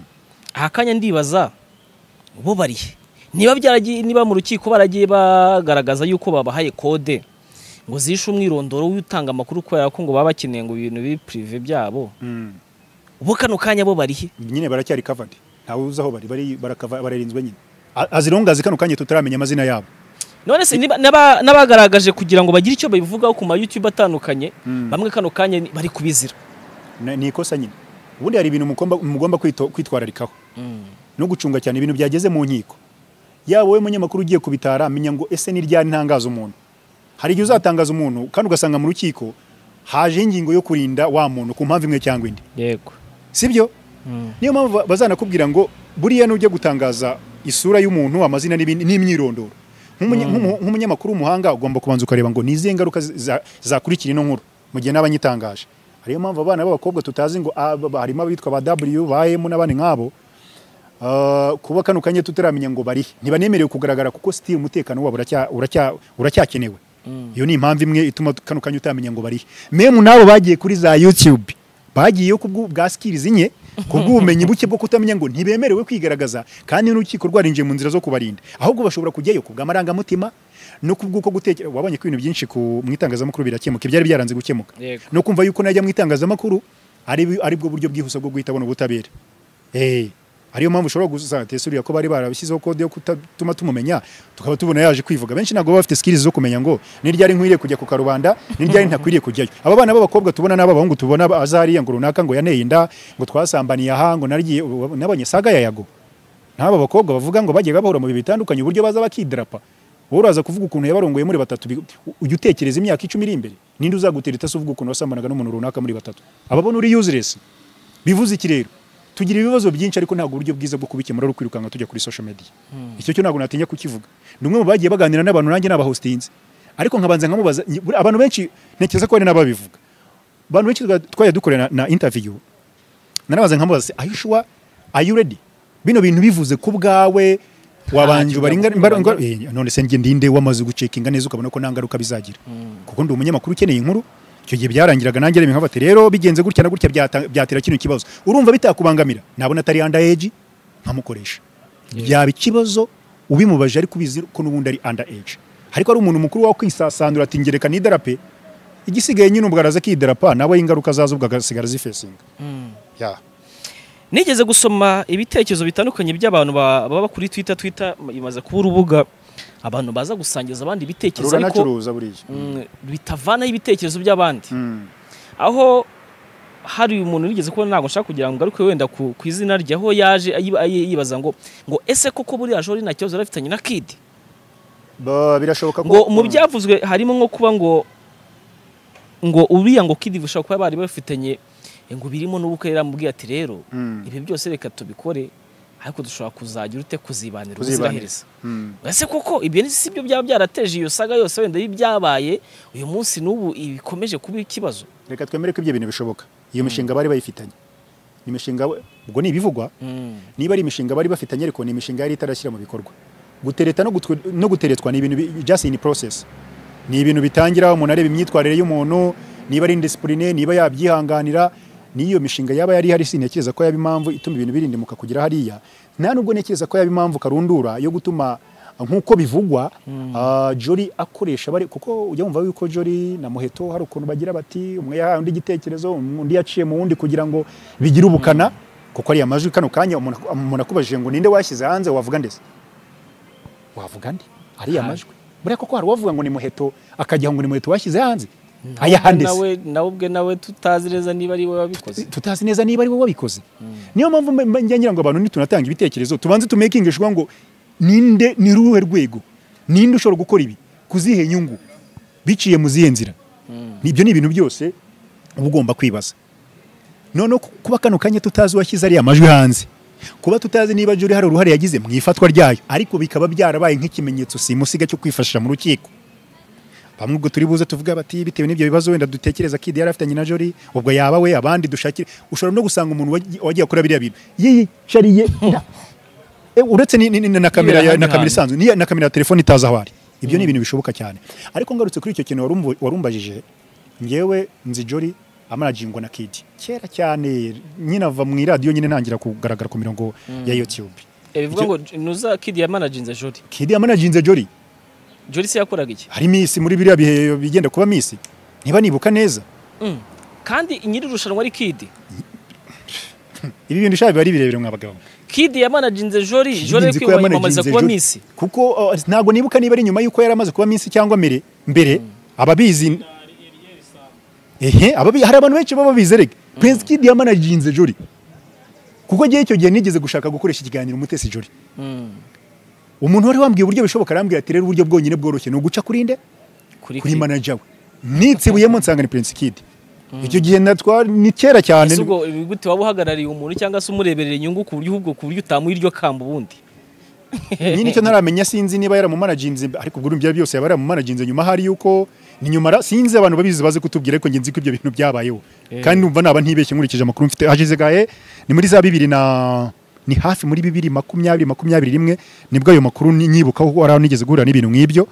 Speaker 2: aha kanya ndibaza bo barihe niba byaragiye niba mu rukiko baragiye bagaragaza yuko babahaye kode ngo zishe umwirondoro w'utanga amakuru kubera ko ngo baba bakeneye ngo ibintu bibe pirive byabo bo kano kanya bo barihe
Speaker 1: nyine baracyari covered ntawe uzi aho bari bari barakava- bararinzwe nyine A- azirongazi kano kanya tutaramenya amazina yabo
Speaker 2: none se niba- n'aba- n'abagaragaje kugira ngo bagire icyo babivugaho ku ma YouTube atandukanye bamwe kano kanya ni- bari kubizira
Speaker 1: Na- ni ikosa nyine ubundi hari ibintu mugomba- mugomba kwito- kwitwararikaho no gucunga cyane ibintu byageze mu nkiko yaba wowe munyamakuru ugiye kubitara menya ngo ese ni ryari ntangaza umuntu hari igihe uzatangaza umuntu kandi ugasanga mu rukiko haje ingingo yo kurinda wa muntu ku mpamvu imwe cyangwa indi
Speaker 2: yego
Speaker 1: sibyo niyo mpamvu ba- bazanakubwira ngo buriya nujya gutangaza isura y'umuntu amazina n'ibindi n'imyirondoro Nk'umunya- nk'umu- nk'umunyamakuru w'umuhanga ugomba kubanza ukareba ngo ni izihe ngaruka zi- za- zakurikira ino nkuru mu gihe n'abanyitangaje ariyo mpamvu abana b'abakobwa tutazi ngo aba- ba- harimo abitwa ba w ba m n'abandi nk'abo Ah, kuba kano kanya tutaramenya ngo barihe ntibanemerewe kugaragara kuko sitiri umutekano wabo uracya- uracya- uracyakenewe iyo ni impamvu imwe ituma kano kanya utamenya ngo barihe memu n'abo bagiye kuri za yutube bagiyeyo ku bw'u- bwa sikirizi nke ku bw'ubumenyi buke bwo kutamenya ngo ntibemerewe kwigaragaza kandi n'urukiko rwarinjiye mu nzira zo kubarinda ahubwo bashobora kujyayo ku bw'amarangamutima no ku bw'uko gutekera wabonye ko ibintu byinshi ku mu itangazamakuru birakemuka ibyari byaranze gukemuka
Speaker 2: Yego.
Speaker 1: no kumva yuko najya mu itangazamakuru ari ari bwo buryo bwihuse bwo guhita abona ubutabera Eh, ariyo mpamvu ushobora gusatesurira ko bari barabishyizeho kode yo kutatuma tumumenya tukaba tubona yaje kwivuga benshi ntabwo baba bafite skills zo kumenya ngo ni ryari nkwiriye kujya ku karubanda ni ryari ntakwiriye kujyayo aba bana b'abakobwa tubona n'ab'abahungu tubona azariya ngo runaka ngo yaneye inda ngo twasambaniye aha ngo nagiye nabonye saga ya yago n'aba bakobwa bavuga ngo bagiye bahura mu bihe bitandukanye uburyo baza bakidrapa wowe uraza kuvuga ukuntu yabarongoye muri batatu ujya utekereza imyaka icumi iri imbere ninde uzagutera itasi uvuga ukuntu wasambanaga n'umuntu runaka muri batatu ababona uri useless bivuze iki rero tugira ibibazo byinshi ariko ntabwo uburyo bwiza bwo kubikemura ari ukwirukanka tujya kuri social media icyo cyo ntabwo natinya kukivuga ni umwe mu bagiye baganira n'abantu nanjye n'abahostinze ariko nkabanza nkamubaza abantu benshi ntekereza ko hari n'ababivuga abantu benshi twajya dukorera na interview narabaza nkamubaza are you sure are you ready bino bintu bivuze ku bwawe wabanje ubaringa none se njye ndinde wamaze gucekinga neza ukabona ko nta ngaruka bizagira kuko ndi umunyamakuru ukeneye inkuru icyo gihe byarangiraga nanjye reba nkabati rero bigenze gutya na gutya byatera kino kibazo urumva bitakubangamira nabona atari under age nkamukoresha byaba ikibazo ubimubaje ariko ubizi ko n'ubundi ari under age ariko ari umuntu mukuru wawe kwisasandura ati ngereka n'idarape igisigaye nyine ubwo araza akidarapa nawe ingaruka zazo ubwo agasigara zifesinga
Speaker 2: nigeze gusoma ibitekerezo bitandukanye by'abantu baba kuri twita twita imaze kuba urubuga abantu baza gusangiza abandi ibitekerezo
Speaker 1: ariko
Speaker 2: bitavanaho ibitekerezo by'abandi aho hari umuntu wigeze kubona ntabwo nshaka kugira ngo ngaruke wenda ku izina rye aho yaje yibaza ngo ngo ese koko buriya joro nta kibazo afitanye na kidi
Speaker 1: birashoboka
Speaker 2: ngo mu byavuzwe harimo nko kuba ngo ngo uriya ngo kidi bishobora kuba bari bafitanye ngo birimo n'ubukwe yaramubwiye ati rero ibi byose reka tubikore ariko dushobora kuzagira ute kuzibanira ubuzirahereza ese koko ibyo si byo byaba byarateje iyo saga yose wenda y'ibyabaye uyu munsi n'ubu ibikomeje kuba ikibazo
Speaker 1: reka twemere ko ibyo bintu bishoboka iyo mishinga bari bayifitanye ni imishinga ubwo ni ibivugwa niba ari imishinga bari bafitanye ariko ni imishinga yari itarashyira mu bikorwa gutereta no guteretswa ni ibintu just in process ni ibintu bitangira umuntu areba imyitwarire y'umuntu niba ari indisipurine niba yabyihanganira niyo mishinga yaba yari hari sintekereza ko yaba impamvu ituma ibintu birindimuka kugera hariya nta nubwo ntekereza ko yaba impamvu karundura yo gutuma nk'uko bivugwa jori akoresha bari kuko ujya wumva yuko jori na muheto hari ukuntu bagira bati umwe yahaye undi igitekerezo undi yaciye mu wundi kugira ngo bigire ubukana kuko ariya majwi kano kanya umuntu akubajije ngo ninde washyize hanze wavuga ndetse wavuga nde ariya majwi buriya koko hari uwavuga ngo ni muheto akajya ngo ni muheto washyize hanze
Speaker 2: ayahandese nawe ubwe nawe tutazi neza niba ari wowe wabikoze
Speaker 1: tutazi neza niba ari wowe wabikoze niyo mpamvu ngira ngo abantu nitunatanga ibitekerezo tubanze tumekingishwa ngo ninde ni ruhe rwego ninde ushobora gukora ibi kuzihe inyungu biciye mu zihe nzira ibyo ni ibintu byose uba ugomba kwibaza noneho kuba kano kanya tutazi uwashyize ariya majwi hanze kuba tutazi niba juri hari uruhare yagize mu ifatwa ryayo ariko bikaba byarabaye nk'ikimenyetso simusiga cyo kwifashisha mu rukiko bamwe ubwo turi buze tuvuga bati bitewe n'ibyo bibazo wenda dutekereza kidi yari afitanye na jori ubwo yaba we abandi dushakira ushobora no gusanga umuntu wagiye akora biriya bintu yiyicariye uretse na kamera na kamera isanzwe na kamera ya telefone itazi aho ari ibyo ni ibintu bishoboka cyane ariko ngarutse kuri icyo kintu warumbajije ngewe nzi jori amanajingwa na kidi kera cyane nyine ava mu iradiyo nyine ntangira kugaragara ku mirongo ya yutube
Speaker 2: bivuga ngo nuza kidi yamanajinze jori
Speaker 1: kidi yamanajinze jori
Speaker 2: jori se yakoraga iki
Speaker 1: hari misi muri biriya bihe bigenda kuba misi niba nibuka neza
Speaker 2: kandi nyiri irushanwa ari kidi
Speaker 1: ibi bintu ushaka biba ari birebire mwabagabo
Speaker 2: kidi yamanajinze jori jori ari kwiyamamariza kuba misi
Speaker 1: kuko ntabwo nibuka niba ari nyuma y'uko yari amaze kuba misi cyangwa mbere mbere ababizi ehe hari abantu benshi baba babizi rege perezida kidi yamanajinze jori kuko agiye icyo gihe nigeze gushaka gukoresha ikiganiro umutesi jori umuntu wari wambwiye uburyo bishoboka arambwira ati rero uburyo bwonyine bworoshye ni uguca kuri nde kuri manaja we nitsibuyemo nsanga ni prince kid icyo gihe ni kera cyane
Speaker 2: ubwo gute waba uhagarariye umuntu cyangwa se umureberera inyungu ku buryo ubwo ku buryo utamuha iryo kamba ubundi
Speaker 1: nyine icyo ntaramenya sinzi niba yaramumanajinze ariko ubwo ibyo byose yaba yaramumanajinze nyuma hari yuko ni nyuma sinzi abantu babizi baze kutubwira ariko ngenzi ko ibyo bintu byabayeho kandi numva naba ntibeshye nkurikije amakuru mfite hashize gahe ni muri za bibiri na ni hafi muri bibiri makumyabiri makumyabiri rimwe nibwo ayo makuru nyibuka kuko hari aho nigeze guhura n'ibintu nk'ibyo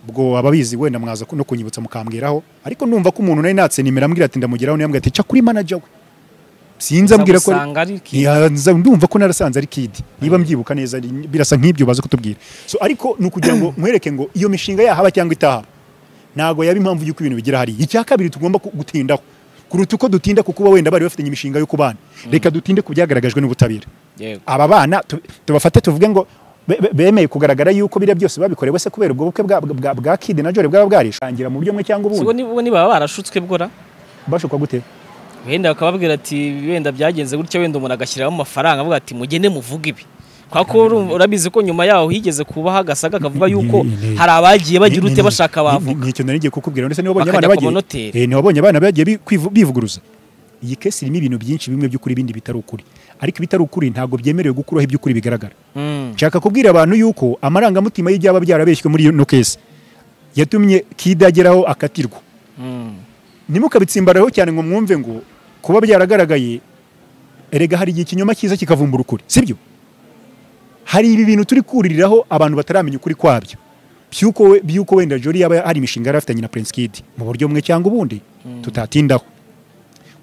Speaker 1: ubwo ababizi wenda mwaza no kunyibutsa mukambwiraho ariko ndumva ko umuntu nari natse nimero ambwira ati ndamugeraho niyo ambwira ati ca kuri manaja we sinzi ambwira ko ndumva ko narasanze ari kidi niba mbyibuka neza birasa nk'ibyo baza kutubwira so ariko ni ukugira ngo mwereke ngo iyo mishinga yahaba cyangwa itahaba ntabwo yaba impamvu y'uko ibintu bigira hariya icya kabiri tugomba gutindaho kuruta uko dutinda ku kuba wenda bari bafitanye imishinga yo kubana reka dutinde ku byagaragajwe n'ubutabera
Speaker 2: yego
Speaker 1: aba bana tu- tubafate tuvuge ngo be- be- bemeye kugaragara yuko biriya byose babikorewe se kubera ubwo bukwe bwa- bwa bwa kidi na jore bwaba bwarishangira mu buryo bumwe cyangwa
Speaker 2: ubwo
Speaker 1: ubundi
Speaker 2: ni- ubwo nibaba barashutswe bwora
Speaker 1: bashukwa gute
Speaker 2: wenda bakababwira ati wenda byagenze gutya wenda umuntu agashyiramo amafaranga avuga ati mugende muvuge ibi kwa ko urumva- urabizi ko nyuma yaho higeze kubaho agasaga kavuga yuko
Speaker 1: ni-
Speaker 2: hari abagiye bagira
Speaker 1: Ni-
Speaker 2: ute
Speaker 1: ni-
Speaker 2: bashaka
Speaker 1: ni-
Speaker 2: bavuga
Speaker 1: ni- Nicyo nari ngiye kukubwira ndetse niwabonye
Speaker 2: Bakajya
Speaker 1: abana
Speaker 2: ku
Speaker 1: bagiye
Speaker 2: manoteri.
Speaker 1: Eh, niwabonye abana bagiye bi- kwivu- bivuguruza iyi kesi irimo ibintu byinshi bimwe by'ukuri ibindi bitari ukuri ariko ibitari ukuri ntabwo byemerewe gukuraho iby'ukuri bigaragara
Speaker 2: Mm.
Speaker 1: nshaka kubwira abantu yuko amarangamutima y'ibyaba byarabeshywe muri ino kesi yatumye kida ageraho akatirwa
Speaker 2: Mm.
Speaker 1: ntimukabitsimbaraho cyane ngo mwumve ngo kuba byaragaragaye erega hari igihe ikinyoma cyiza kikavumbura ukuri sibyo hari ibi bintu turi kuririraho abantu bataramenya ukuri kwabyo by'uko we- by'uko wenda jori yaba hari imishinga yari afitanye na prince kid mu buryo bumwe cyangwa ubundi tutatindaho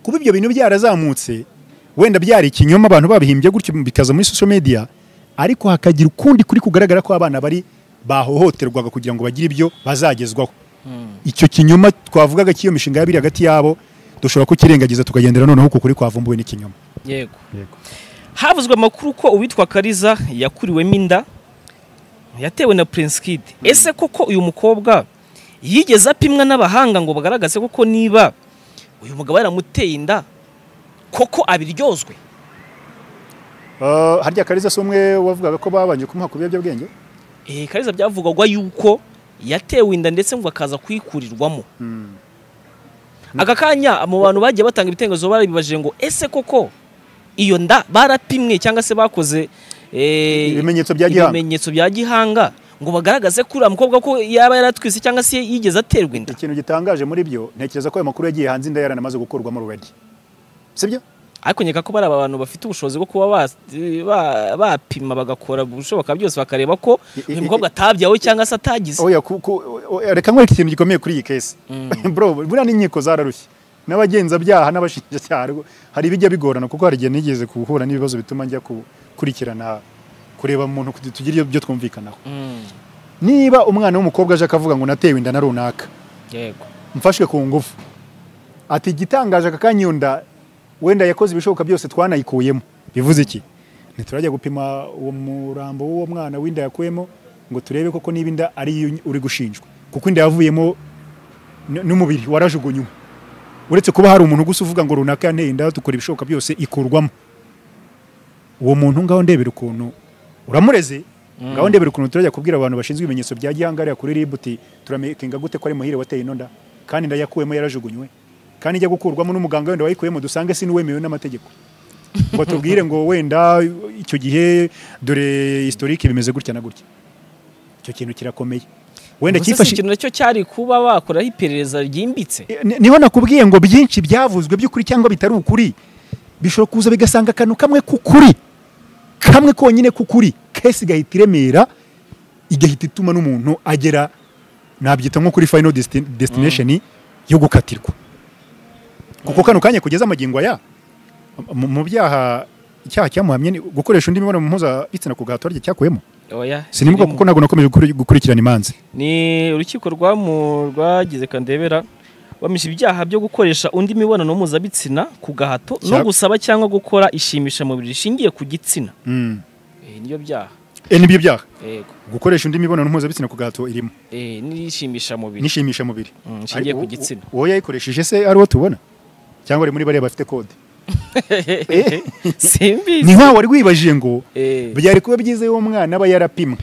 Speaker 1: kuba ibyo bintu byarazamutse wenda byari ikinyoma abantu babihimbye gutyo bikaza muri social media ariko hakagira ukundi kuri kugaragara ko abana bari bahohoterwaga kugira ngo bagire ibyo bazagezwaho icyo kinyoma twavugaga cy'iyo mishinga y'abiri hagati yabo dushobora kukirengagiza tukagendera noneho uko kuri kwavumbuwe n'ikinyoma
Speaker 2: yego havuzwe amakuru ko uwitwa kariza yakuriwemo inda yatewe na prince kid ese koko uyu mukobwa yigeze apimwa n'abahanga ngo bagaragaze koko niba uyu mugabo yaramuteye inda koko abiryozwe
Speaker 1: Eh, harya kariza si umwe wavugaga ko babanje kumuha ku biyobyabwenge
Speaker 2: Eh, kariza byavugwaga yuko yatewe inda ndetse ngo akaza kuyikurirwamo aka kanya mu bantu bagiye batanga ibitekerezo barabibaje ngo ese koko iyo nda barapimwe cyangwa se bakoze eh,
Speaker 1: Ibimenyetso bya gihanga.
Speaker 2: ibimenyetso bya gihanga ngo bagaragaze ko uriya mukobwa ko yaba yaratwise cyangwa se yigeze aterwa inda
Speaker 1: ikintu gitangaje muri byo ntekereza ko ayo makuru yagiye hanze inda yaranamaze gukurwamo already sibyo
Speaker 2: ariko nkeka ko bari abantu bafite ubushobozi bwo kuba ba- ba- bapima bagakora ibishoboka byose bakareba ko
Speaker 1: I- i-
Speaker 2: uyu mukobwa atabyawe cyangwa se atagize
Speaker 1: oya ku- ku- oya, reka nkwereke ikintu gikomeye kuri iyi kesi bro buriya n'inkiko zararushye n'abagenzabyaha n'abashinjacyaha rwo- hari ibijya bigorana kuko hari igihe nigeze guhura n'ibibazo bituma njya gukurikirana kureba mu muntu tugira ibyo twumvikanaho
Speaker 2: Mm,
Speaker 1: niba umwana w'umukobwa aje akavuga ngo natewe inda na runaka
Speaker 2: yego
Speaker 1: mfashwe ku ngufu ati igitangaje aka kanya iyo nda wenda yakoze ibishoboka byose twanayikuyemo bivuze iki ntiturajya gupima uwo murambo w'uwo mwana w'inda yakuyemo ngo turebe koko niba inda ari iyo uri gushinjwa kuko inda yavuyemo n- n'umubiri warajugunywe uretse kuba hari umuntu gusa uvuga ngo runaka yanteye inda dukora ibishoboka byose ikurwamo uwo muntu ngaho ndebera ukuntu uramureze ngaho ndebera ukuntu turajya kubwira abantu bashinzwe ibimenyetso bya gihanga hariya kuri ribu uti turamenyeka gute ko ari muhire wateye ino nda kandi inda yakuyemo yarajugunywe kandi ijya gukurwamo n'umuganga wenda wayikuyemo dusange si n'uwemewe n'amategeko ngo tubwire ngo wenda icyo gihe dore historike bimeze gutya na gutya icyo kintu kirakomeye wenda
Speaker 2: Ubwo se si
Speaker 1: cyifashishije
Speaker 2: ikintu nacyo cyari kuba bakoraho iperereza ryimbitse
Speaker 1: Ni- niho nakubwiye ngo byinshi byavuzwe by'ukuri cyangwa bitari ukuri bishobora kuza bigasanga akantu kamwe k'ukuri kamwe konyine k'ukuri kesi igahita iremera igahita ituma n'umuntu agera nabyita nko kuri final desti- destination yo gukatirwa kuko kano kanya kugeza amagingo aya mu mu byaha icyaha cyamuhamye ni gukoresha undi mibonano mpuzabitsina ku gahato harya cyakuyemo
Speaker 2: oya
Speaker 1: sinibuka
Speaker 2: birimo.
Speaker 1: kuko ntabwo nakomeje gukuri- gukurikirana imanza
Speaker 2: ni urukiko rwamu rwagize kandebera bamije ibyaha byo gukoresha undi mibonano mpuzabitsina ku gahato no
Speaker 1: Cya-
Speaker 2: gusaba cyangwa gukora ishimishamubiri rishingiye ku gitsina
Speaker 1: Mm.
Speaker 2: Eh, nibyo byaha
Speaker 1: Eh, nibyo byaha
Speaker 2: yego
Speaker 1: gukoresha undi mibonano mpuzabitsina ku gahato irimo
Speaker 2: Eh, n'ishimishamubiri
Speaker 1: nishimisha mubiri
Speaker 2: Mm, nshingiye ku gitsina
Speaker 1: wowe yayikoresheje se ari uwo tubona cyangwa ari muri bariya bafite kode
Speaker 2: simbizi
Speaker 1: ni nkaho wari wibajije ngo
Speaker 2: Eh,
Speaker 1: byari kuba byiza iyo umwana aba yarapimwe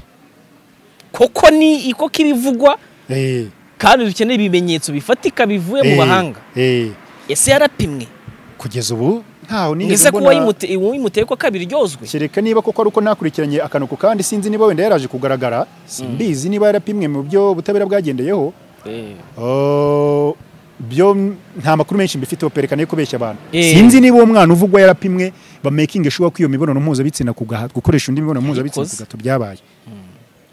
Speaker 2: koko ni iko kibivugwa
Speaker 1: Eh,
Speaker 2: kandi dukeneye ibimenyetso bifatika bivuye mu
Speaker 1: eh,
Speaker 2: bahanga
Speaker 1: eh,
Speaker 2: ese yarapimwe
Speaker 1: kugeza ubu ntaho nigeze
Speaker 2: ese kuba
Speaker 1: mbona-
Speaker 2: yimuteye ko kabiryozwe
Speaker 1: kereka niba koko ari uko nakurikiranye akantu ku kandi sinzi niba wenda yaraje kugaragara simbizi niba yarapimwe mu byo ubutabera bwagendeyeho
Speaker 2: Eh.
Speaker 1: Oh, byo nta makuru menshi mbifiteho perekana yo kubeshya abantu
Speaker 2: Eh.
Speaker 1: sinzi niba uwo mwana uvugwa yarapimwe ba making sure ko iyo mibonano mpuzabitsina ku gahato gukoresha undi mibonano mpuzabitsina ku
Speaker 2: Yabikoze.
Speaker 1: gahato byabaye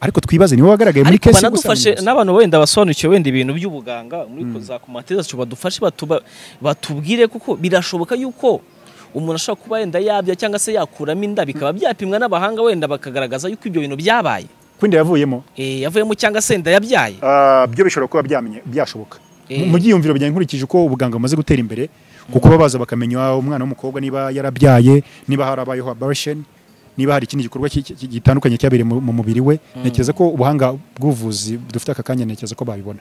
Speaker 1: ariko twibaze niwe wagaragaye muri
Speaker 2: ariko
Speaker 1: kesi
Speaker 2: banadufashe n'abantu wenda basobanukiwe wenda ibintu by'ubuganga muri za komantere zacu badufashe batuba- batubwire kuko birashoboka yuko umuntu ashobora kuba wenda yabya cyangwa se yakuramo inda bikaba byapimwa n'abahanga wenda bakagaragaza yuko ibyo bintu byabaye
Speaker 1: kwinda yavuyemo
Speaker 2: Eh, yavuyemo cyangwa se inda yabyaye
Speaker 1: byo bishobora kuba byamenye byashoboka
Speaker 2: Eh.
Speaker 1: mu byiyumviro byanjye nkurikije uko ubuganga bumaze gutera imbere kuko baba baza bakamenya ah, umwana w'umukobwa niba yarabyaye niba harabayeho abortion niba hari ikindi gikorwa ki- ki- gitandukanye cyabereye mu mu mubiri we ntekereza ko ubuhanga bw'ubuvuzi dufite aka kanya ntekereza ko babibona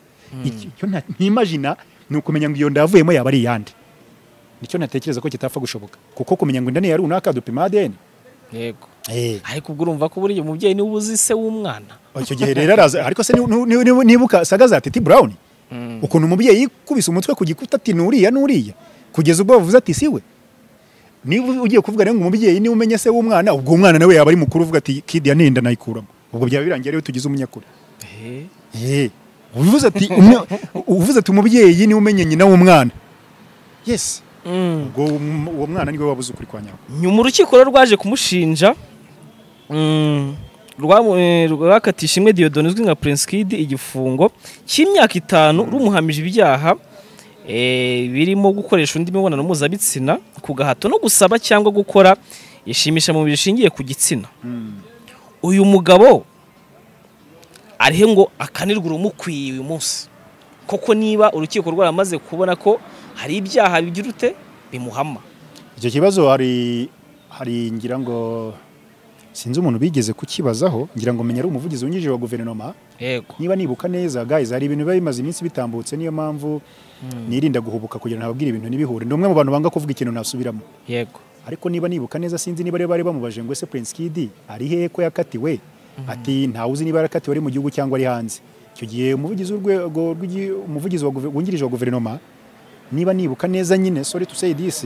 Speaker 1: Iki- icyo nta- ntimagina ni ukumenya ngo iyo nda yavuyemo yaba ari iyande nicyo natekereza ko kitapfa gushoboka kuko kumenya ngo inda ni iya runaka dupima ADN
Speaker 2: yego
Speaker 1: eh
Speaker 2: ariko ubwo urumva ko buriya umubyeyi niwe uba uzi se w'umwana
Speaker 1: icyo gihe rero araza ariko se ni- ni- ni- nibuka saga za Titi Brown ukuntu umubyeyi yikubise umutwe ku gikuta ati nuriya nuriya kugeza ubwo bavuze ati siwe niba ugiye kuvuga rero ngo umubyeyi niwe umenye se w'umwana ubwo umwana nawe yaba ari mukuru uvuga ati kidi yaninda nayikuramo ubwo byaba birangiye rero tugize umunyakuri
Speaker 2: Eh,
Speaker 1: Eh, uvuze ati umwe- uvuze ati umubyeyi niwe umenye nyina w'umwana yes
Speaker 2: mm.
Speaker 1: ubwo um- uwo mwana niwe wabuze ukuri kwa nyawe
Speaker 2: nyuma urukiko rero rwaje kumushinja mm, rwamu- eh, rwakatisha imwe diyodoni uzwi nka prince kid igifungo cy'imyaka itanu rumuhamije ibyaha eh, birimo gukoresha undi mibonano mpuzabitsina ku gahato no gusaba cyangwa gukora ishimisha mu mubiri rishingiye ku gitsina uyu mugabo arihe ngo akanirwe urumukwiye uyu munsi koko niba urukiko rwaramaze kubona ko hari ibyaha bigira ute bimuhama
Speaker 1: icyo kibazo hari hari ngira ngo sinzi umuntu bigeze kukibazaho ngira ngo menya ari umuvugizi wungirije wa guverinoma
Speaker 2: yego
Speaker 1: niba nibuka neza guys hari ibintu biba bimaze iminsi bitambutse niyo mpamvu nirinda guhubuka kugira ngo ntababwire ibintu ntibihure ni umwe mu bantu banga kuvuga ikintu nasubiramo
Speaker 2: yego
Speaker 1: ariko niba nibuka neza sinzi niba rero bari bamubaje ngo ese Prince Kid ari hehe ko yakatiwe ati ntawe uzi niba yarakatiwe ari mu gihugu cyangwa ari hanze icyo gihe umuvugizi w'urwego rw'igi- umuvugizi wa guve- wungirije wa guverinoma niba nibuka neza nyine sorry to say this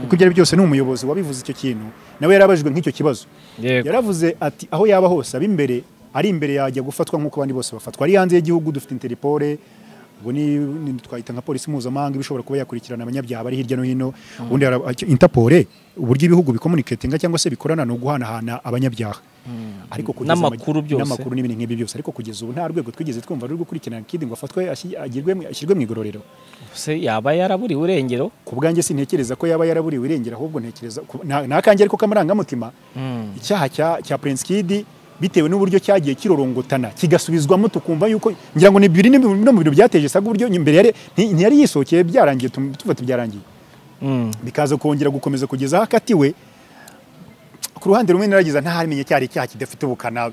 Speaker 1: kuko ibyo ari byo byose ni umuyobozi wabivuze icyo kintu nawe yarabajijwe nk'icyo kibazo
Speaker 2: yego
Speaker 1: yaravuze ati aho yaba hose aba imbere ari imbere yajya gufatwa nk'uko abandi bose bafatwa ari hanze y'igihugu dufite interipole ubwo ni, ni twahita nka polisi mpuzamahanga iba ishobora kuba yakurikirana abanyabyaha bari hirya no hino ubundi mm. interpole uburyo ibihugu bikomuniketinga cyangwa se bikorana ni uguhanahana abanyabyaha ariko kugeza mu-
Speaker 2: N'amakuru byose.
Speaker 1: n'amakuru n'ibintu nk'ibyo byose ariko kugeza ubu nta rwego twigeze twumva ruri gukurikirana kidi ngo afatwe ashyi- agirwe mu- ashyirwe mu igororero
Speaker 2: se yaba yaraburiwe urengero
Speaker 1: ku bwanjye sintekereza ko yaba yaraburiwe irengera ahubwo ntekereza ku- nta- nta kange ariko k'amarangamutima icyaha cya- cya Prince Kid bitewe n'uburyo cyagiye kirorongotana kigasubizwamo tukumva yuko ngira ngo ni biri ni bimwe mu bintu byateje saga uburyo imbere yari nti- ntiyari yisohokeye byarangiye tum- tuvuga ati byarangiye bikaza kongera gukomeza kugeza aho akatiwe ku ruhande rumwe naragiza ntarimenye cyari icyaha kidafite ubukana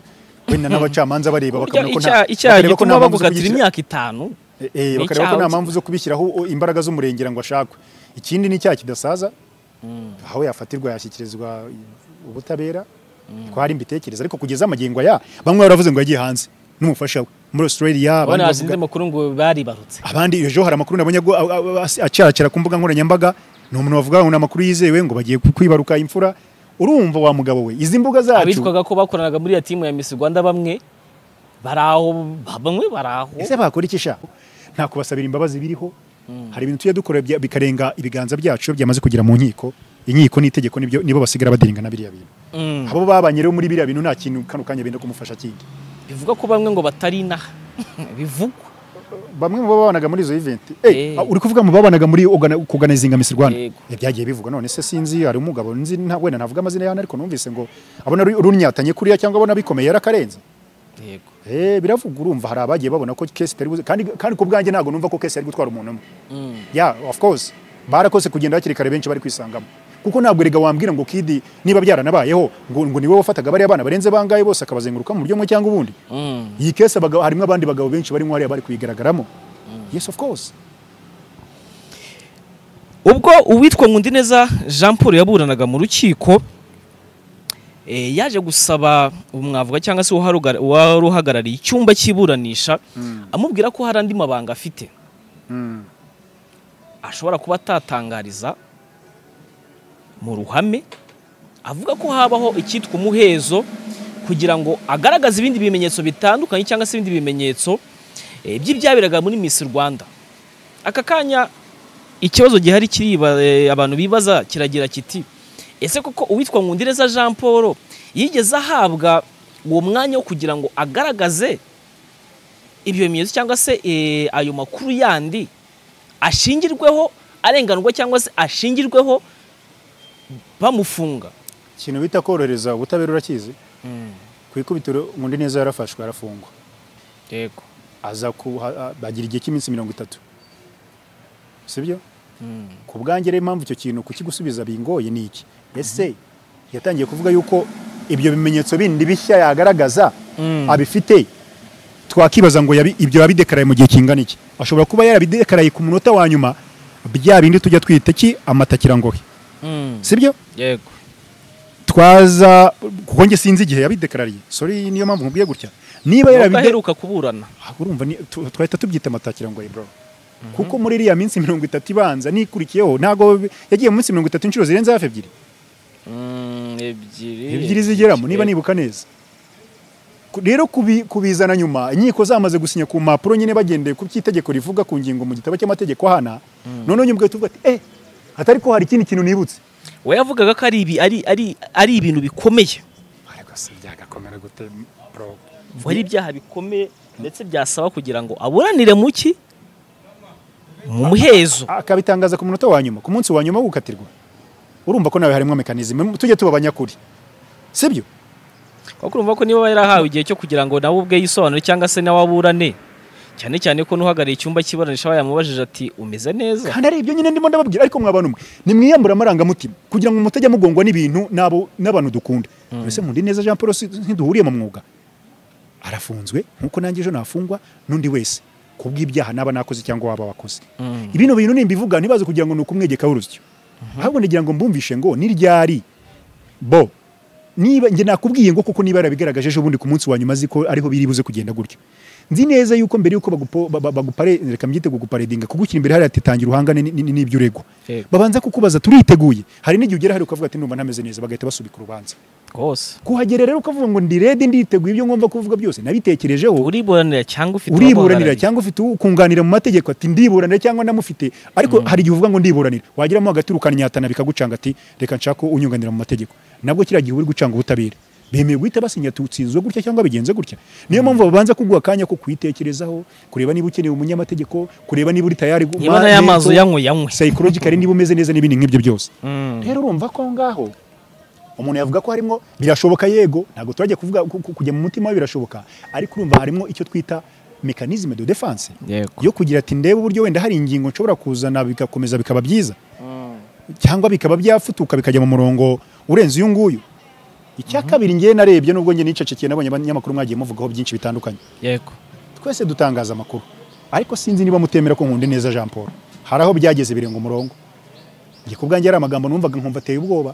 Speaker 1: wenda n'abacamanza bareba
Speaker 2: Burya
Speaker 1: bakabona ko nta-
Speaker 2: icyaha- icyaha
Speaker 1: bakareba ko nta
Speaker 2: gituma
Speaker 1: mpamvu zo
Speaker 2: bagukatira
Speaker 1: kugishyira-
Speaker 2: imyaka itanu
Speaker 1: Eh, eh,
Speaker 2: Ni
Speaker 1: bakareba ko
Speaker 2: icyaha
Speaker 1: nta mpamvu zo kubishyiraho o- imbaraga z'umurengera ngo ashakwe ikindi ni icyaha kidasaza aho yafatirwa yashyikirizwa ubutabera twari mbitekereza ariko kugeza amagingo aya bamwe baravuze ngo yagiye hanze n'umufasha we muri australia abandi
Speaker 2: abana
Speaker 1: bavuga-
Speaker 2: bazinze amakuru ngo baribarutse
Speaker 1: abandi ejo hari amakuru nabonye ngo a- a- a- acaracara ku mbuga nkoranyambaga ni umuntu bavuga ngo ni amakuru yizewe ngo bagiye ku- kwibaruka imfura urumva wa mugabo we izi mbuga zacu
Speaker 2: abitwaga ko bakoranaga muri iyo timu ya Miss Rwanda bamwe bari aho bamwe bari aho
Speaker 1: ese bakora iki sha nta kubasabira imbabazi biriho hari ibintu tujya dukora bya- bikarenga ibiganza byacu byamaze kugera mu nkiko inkiko n'itegeko nibyo nibo basigara badiringana biriya bintu
Speaker 2: Mm.
Speaker 1: abo babanye rero muri biriya bintu nta kintu kano kanya benda kumufasha kindi
Speaker 2: bivuga ko bamwe ngo batari inaha bivugwa
Speaker 1: bamwe mu babanaga muri izo event eh,
Speaker 2: Eh.
Speaker 1: uri kuvuga mu babanaga muri ogana- kuganizinga Miss Rwanda
Speaker 2: Yego.
Speaker 1: Eh, byagiye bivugwa none se sinzi hari umugabo nzi nta- wenda navuga amazina y'ahantu ariko numvise ngo abona ru- runyatanye kuriya cyangwa abona bikomeye yarakarenze
Speaker 2: yego
Speaker 1: Eh, biravugwa urumva hari abagiye babona ko case itari buze kandi kandi ku bwanjye ntabwo numva ko case yari gutwara umuntu umwe ya of course barakoze kugenda hakiri kare benshi bari kwisangamo kuko ntabwo erega wambwira ngo kidi niba byaranabayeho ngo, ngo niwe wafataga bariya bana barenze bangaye bose akabazenguruka mu buryo bumwe cyangwa ubundi iyi kese abagabo harimo abandi bagabo benshi barimo hariya bari kuyigaragaramo yes of course
Speaker 2: ubwo uwitwa Nkundineza Jean Paul yaburanaga mu rukiko eh, yaje gusaba umwavuga cyangwa se uwaharugara- uwaruhagarariye icyumba cy'iburanisha amubwira ko hari andi mabanga afite ashobora kuba atatangariza mu ruhame avuga ko habaho icyitwa umuhezo kugira ngo agaragaze ibindi bimenyetso bitandukanye cyangwa se ibindi bimenyetso eh, by'ibyaberaga muri Miss Rwanda aka kanya ikibazo gihari kiriba eh, abantu bibaza kiragira kiti ese koko uwitwa Nkundireza Jean Paul yigeze ahabwa uwo mwanya wo kugira ngo agaragaze ibyo bimenyetso cyangwa se eh, ayo makuru yandi ashingirweho arenganurwa cyangwa se ashingirweho bamufunga
Speaker 1: ikintu bita korohereza ubutabera urakizi ku ikubitiro ngundi neza yarafashwe arafungwa
Speaker 2: yego
Speaker 1: aza ku ha- ha- bagira igihe cy'iminsi mirongo itatu sibyo ku bwanjye rero impamvu icyo kintu kukigusubiza bingoye ni iki ese yatangiye kuvuga yuko ibyo bimenyetso bindi bishya yagaragaza abifite twakibaza ngo yabi- ibyo yabidekaraye mu gihe kingana iki ashobora kuba yarabidekaraye ku munota wa nyuma bya bindi tujya twita ki amatakirangohe sibyo
Speaker 2: yego
Speaker 1: twaza kuko njye sinzi igihe yabidekarariye sorry niyo mpamvu nkubwiye gutya niba
Speaker 2: Nubwo
Speaker 1: yarabide
Speaker 2: aheruka kuburana
Speaker 1: Ah, urumva ni- tu- twahita tubyita amatakirangohe bro kuko muri iriya minsi mirongo itatu ibanza nikurikiyeho ntago yagiye mu minsi mirongo itatu inshuro zirenze hafi ebyiri
Speaker 2: Mm, ebyiri
Speaker 1: ebyiri zigeramo niba nibuka neza Ku- rero kubi- kubizana nyuma inkiko zamaze gusinya ku mpapuro nyine bagendeye ku by'itegeko rivuga ku ngingo mu gitabo cy'amategeko ahana noneho nyuma tuvuga ati eh atari ko hari ikindi kintu nibutse
Speaker 2: we yavugaga ko ari ibi ari ari ari ibintu bikomeye
Speaker 1: ariko se byagakomera gute bro
Speaker 2: ngo ari ibyaha bikomeye ndetse byasaba kugira ngo aburanire mu ki mu muhezo
Speaker 1: akabitangaza ku munota wa nyuma ku munsi wa nyuma wo gukatirwa urumva ko nawe harimo mekanizime tujye tuba abanyakuri sibyo
Speaker 2: kuko urumva ko niba yarahawe igihe cyo kugira ngo nawe ubwe yisobanure cyangwa se nawe aburane cyane cyane ko n'uhagarariye icyumba cy'iburanisha aba yamubajije ati umeze neza
Speaker 1: kandi ari ibyo nyine ndimo ndababwira ariko mwa bantu mwe nimwiyambura amarangamutima kugira ngo mutajya mugongwa n'ibintu n'abo n'abantu dukunda mbese mundi neza Jean Paul si- ntiduhuriye mu mwuga arafunzwe nk'uko nanjye ejo nafungwa n'undi wese kubw'ibyaha n'aba nakoze cyangwa waba wakoze
Speaker 2: Mm.
Speaker 1: ibino bintu nimbivuga ntibaze kugira ngo ni ukumwegeka urusyo ahubwo ngira ngo mbumvishe ngo ni ryari bo niba njye nakubwiye ngo kuko niba yarabigaragaje ejo bundi ku munsi wa nyuma azi ko ariho biri buze kugenda gutyo nzi neza yuko mbere yuko bagupo- ba- ba- bagupare reka mbyite kuguparedinga kugushyira imbere hariya ati tangira uhangane ni- ni- n'ibyo uregwa
Speaker 2: Yego.
Speaker 1: babanza kukubaza turiteguye hari n'igihe ugera hari ukavuga ati ndumva ntameze neza bagahita basubika urubanza
Speaker 2: rwose
Speaker 1: kuhagera rero ukavuga ngo ndi rede nditeguye ibyo ngomba kuvuga byose nabitekerejeho
Speaker 2: uriburanira cyangwa ufite
Speaker 1: uriburanira
Speaker 2: uwamuhagarariye.
Speaker 1: cyangwa ufite ukunganira mu mategeko ati ndiburanira cyangwa namufite ariko hari igihe uvuga ngo ndiburanira wageramo hagati ukananyatana bikagucanga ati reka nshaka unyunganira mu mategeko nabwo kiriya gihe uri gucanga ubutabera bemeye guhita basinya tutsinzwe gutya cyangwa bigenze gutya niyo mpamvu babanza kuguha akanya ko kuyitekerezaho kureba niba ukeneye umunyamategeko kureba niba uri tayari gu-
Speaker 2: niba n'aya mazi
Speaker 1: mental,
Speaker 2: uyanywe yanywe
Speaker 1: psychologically niba umeze neza n'ibindi nk'ibyo byose
Speaker 2: Mm.
Speaker 1: rero urumva ko aho ngaho umuntu yavuga ko harimo birashoboka yego ntabwo turajya kuvuga ku- ku- kujya mu mutima we birashoboka ariko urumva harimo icyo twita mekanizme de defense
Speaker 2: yego
Speaker 1: yo kugira ati ndebe uburyo wenda hari ingingo nshobora kuzana bigakomeza bikaba byiza cyangwa bikaba byafutuka bikajya mu murongo urenze uyu nguyu icya kabiri njyewe narebye nubwo njye nicecekeye nabonye abanyamakuru mwagiye muvugaho byinshi bitandukanye
Speaker 2: yego
Speaker 1: twese dutangaza amakuru ariko sinzi niba mutemera ko nkunda neza Jean Paul hari aho byageze birenga umurongo njye ku bwanjye hari amagambo numvaga nkumva ateye ubwoba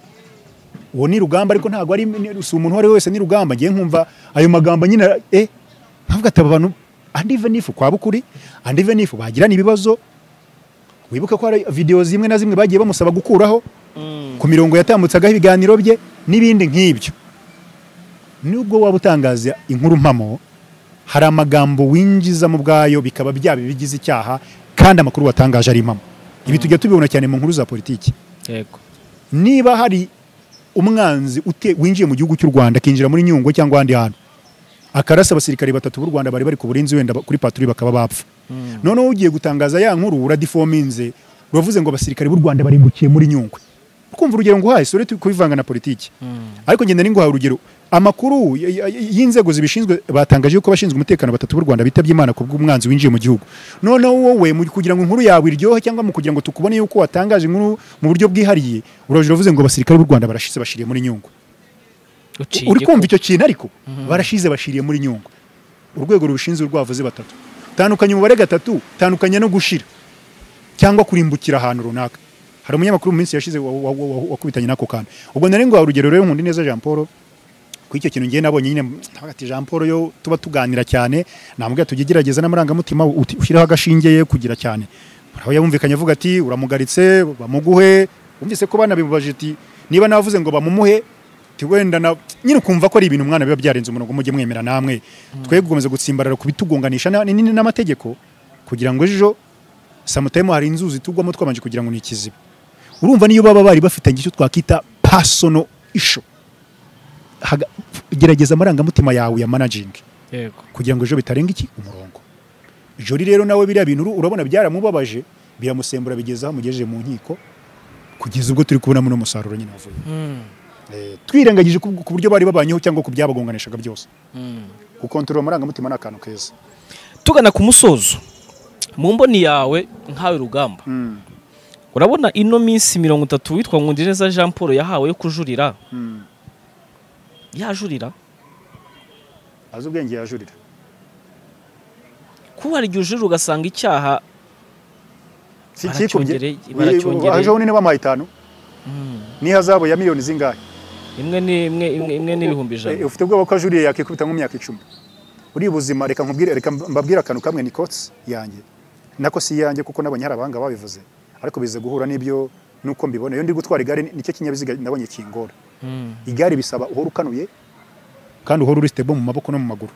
Speaker 1: uwo ni rugamba ariko ntabwo ari ni- si umuntu uwo ari we wese ni rugamba ngiye nkumva ayo magambo nyine ara- eh nkavuga ati aba bantu andi venifu kwa bukuri andi venifu bagirana ibibazo wibuke ko hari videwo zimwe na zimwe bagiye bamusaba gukuraho ku mirongo yatambutseagaho ibiganiro bye n'ibindi nk'ibyo nubwo waba utangaza inkuru mpamo hari amagambo winjizamo ubwayo bikaba byaba ibigize icyaha kandi amakuru watangaje ari impamo ibi tujya tubibona cyane mu nkuru za politiki
Speaker 2: yego
Speaker 1: niba hari umwanzi ute- winjiye mu gihugu cy'u rwanda akinjira muri nyungwe cyangwa ahandi hantu akarasa abasirikare batatu b'u rwanda bari bari ku burinzi wenda ba- kuri paturi bakaba bapfa noneho ugiye gutangaza ya nkuru uradifominze uravuze ngo abasirikare b'u rwanda barimbukiye muri nyungwe ukumva urugero nguhaye sore turi kubivanga na politiki ariko ngenda ninguhaye urugero amakuru y- y- y- y'inzego zibishinzwe batangaje yuko abashinzwe umutekano batatu b'u rwanda bitabye imana ku bw'umwanzi winjiye mu gihugu noneho wowe mu- kugira ngo inkuru yawe iryohe cyangwa mu kugira ngo tukubone yuko watangaje inkuru mu buryo bwihariye uraje uravuze ngo abasirikare b'u rwanda barashize bashiriye muri nyungwe
Speaker 2: uciye
Speaker 1: uri kumva
Speaker 2: igikuba.
Speaker 1: icyo kintu ariko barashize bashiriye muri nyungwe urwego rubishinzwe rwavuze batatu tandukanya umubare gatatu tandukanya no gushira cyangwa kurimbukira ahantu runaka hari umunyamakuru mu minsi yashize wa- wa- wa- wa- wakubitanye n'ako kantu ubwo nari ngo urugero rero nkunda neza Jean Paul kuri icyo kintu ngiye nabonye nyine ntabwo ati Jean Paul yo tuba tuganira cyane nambwira tujye gerageza n'amarangamutima uti- ushyireho agashinge ye kugira cyane aho yumvikanye avuga ati uramugaritse bamuguhe wumvise ko banabibaje ati niba navuze ngo bamumuhe ati wenda na nyine ukumva ko ari ibintu umwana biba byarenze umurongo mujye mwemera namwe twe gukomeza gutsimbarara ku bitugonganisha na- ni- ni- n'amategeko kugira ngo ejo samutayimo hari inzuzi tugwamo twabanje kugira ngo ni ikiziba urumva niyo baba bari bafitanye icyo twakita personal issue Haga- gerageza amarangamutima yawe ya managing
Speaker 2: yego
Speaker 1: kugira ngo ejo bitarenga iki umurongo jori rero nawe biriya bintu uru- urabona byaramubabaje biramusembura bigeza aho amugejeje mu nkiko kugeza ubwo turi kubonamo n'umusaruro nyine wavuye Eh, twirengagije ku ku buryo bari babanyeho cyangwa ku byabagonganishaga byose gukontorora amarangamutima ni akantu keza
Speaker 2: tugana ku musozo mu mboni yawe nkawe rugamba urabona ino minsi mirongo itatu witwa nkundireza jean paul yahawe yo kujurira
Speaker 1: Mm.
Speaker 2: yajurira
Speaker 1: azi ubwenge yajurira
Speaker 2: kuko hari igihe ujurira ugasanga icyaha
Speaker 1: si
Speaker 2: Baracyongereye,
Speaker 1: ikikubye
Speaker 2: baracyongereye.
Speaker 1: aje bunini bw'amahitano
Speaker 2: Mm.
Speaker 1: ni hazabu ya miliyoni zingahe
Speaker 2: imwe ni imwe imwe imwe n'ibihumbi ijana
Speaker 1: Eh, ufite ubwoba ko ajuriye yakikubita nk'imyaka icumi uri ubuzima reka nkubwire reka mbabwire akantu kamwe ni kotsi yanjye nako si yanjye kuko nabonye hari abahanga babivuze ariko biza guhura n'ibyo nuko mbibona iyo ndi gutwara igare ni- nicyo kinyabiziga nabonye kingora
Speaker 2: Mm.
Speaker 1: igare bisaba uhora ukanuye kandi uhora uri stable mu maboko no mu maguru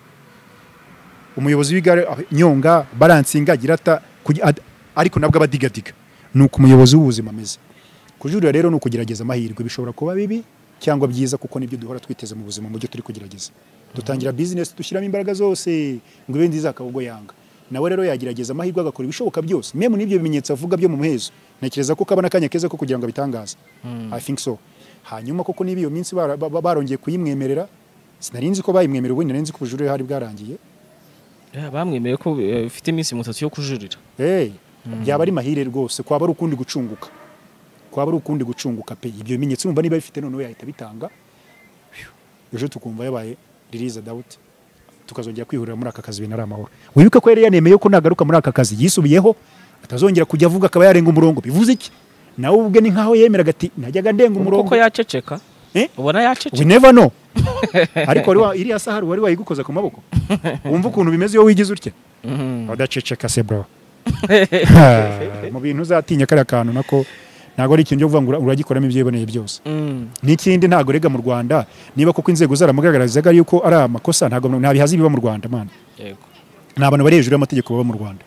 Speaker 1: umuyobozi w'igare ah, nyonga baransinga girata kugi- ad- ariko nabwo abadigadiga ni uko umuyobozi w'ubuzima ameze kujurira rero ni ukugerageza amahirwe bishobora kuba bibi cyangwa byiza kuko nibyo duhora twiteze mu buzima mu byo turi kugerageza dutangira business dushyiramo imbaraga zose ngo ibe nziza akaba ubwo yanga nawe rero yagerageza amahirwe agakora ibishoboka byose memu n'ibyo bimenyetso avuga byo mu muhezo ntekereza ko kaba n'akanya keza ko kugira ngo abitangaze i think so hanyuma koko niba iyo minsi bara- ba- ba- barongeye kuyimwemerera sinari nzi ko bayimwemerera ubundi nari nzi ko ubujurire hari bwarangiye
Speaker 2: Eh, bamwemereye ko eh, ufite iminsi mirongo itatu yo kujurira
Speaker 1: Hey, byaba ari mahire rwose kwaba ari ukundi gucunguka kwaba ari ukundi gucunguka pe ibyo bimenyetso urumva niba bifite noneho yahita bitanga ejo tukumva yabaye ririza dawuti tukazongera kwihurira muri aka kazi ibintu ari amahoro wibuke ko yari yanemeye ko nagaruka muri aka kazi yisubiyeho atazongera kujya avuga akaba yarenga umurongo bivuze iki nawe ubwe ni nkaho yemeraga ati najyaga ndenga umurongo
Speaker 2: koko yaceceka
Speaker 1: Eh?
Speaker 2: ubona
Speaker 1: we
Speaker 2: yaceceka
Speaker 1: never know ariko wari wa- iriya sahari wari wayigukoza ku maboko wumva ukuntu bimeze iyo wigize utya
Speaker 2: Mm.
Speaker 1: udaceceka se bro mu bintu uzatinya kariya kantu nako ntabwo ari ikintu cyo kuvuga ngo ura- uragikoramo ibyiboneye byose
Speaker 2: Mm.
Speaker 1: n'ikindi ntabwo rega mu rwanda niba koko inzego zaramugaragarizaga yuko ari amakosa ntabwo nta bihazi biba mu rwanda mana
Speaker 2: yego
Speaker 1: ni abantu bari hejuru y'amategeko baba mu rwanda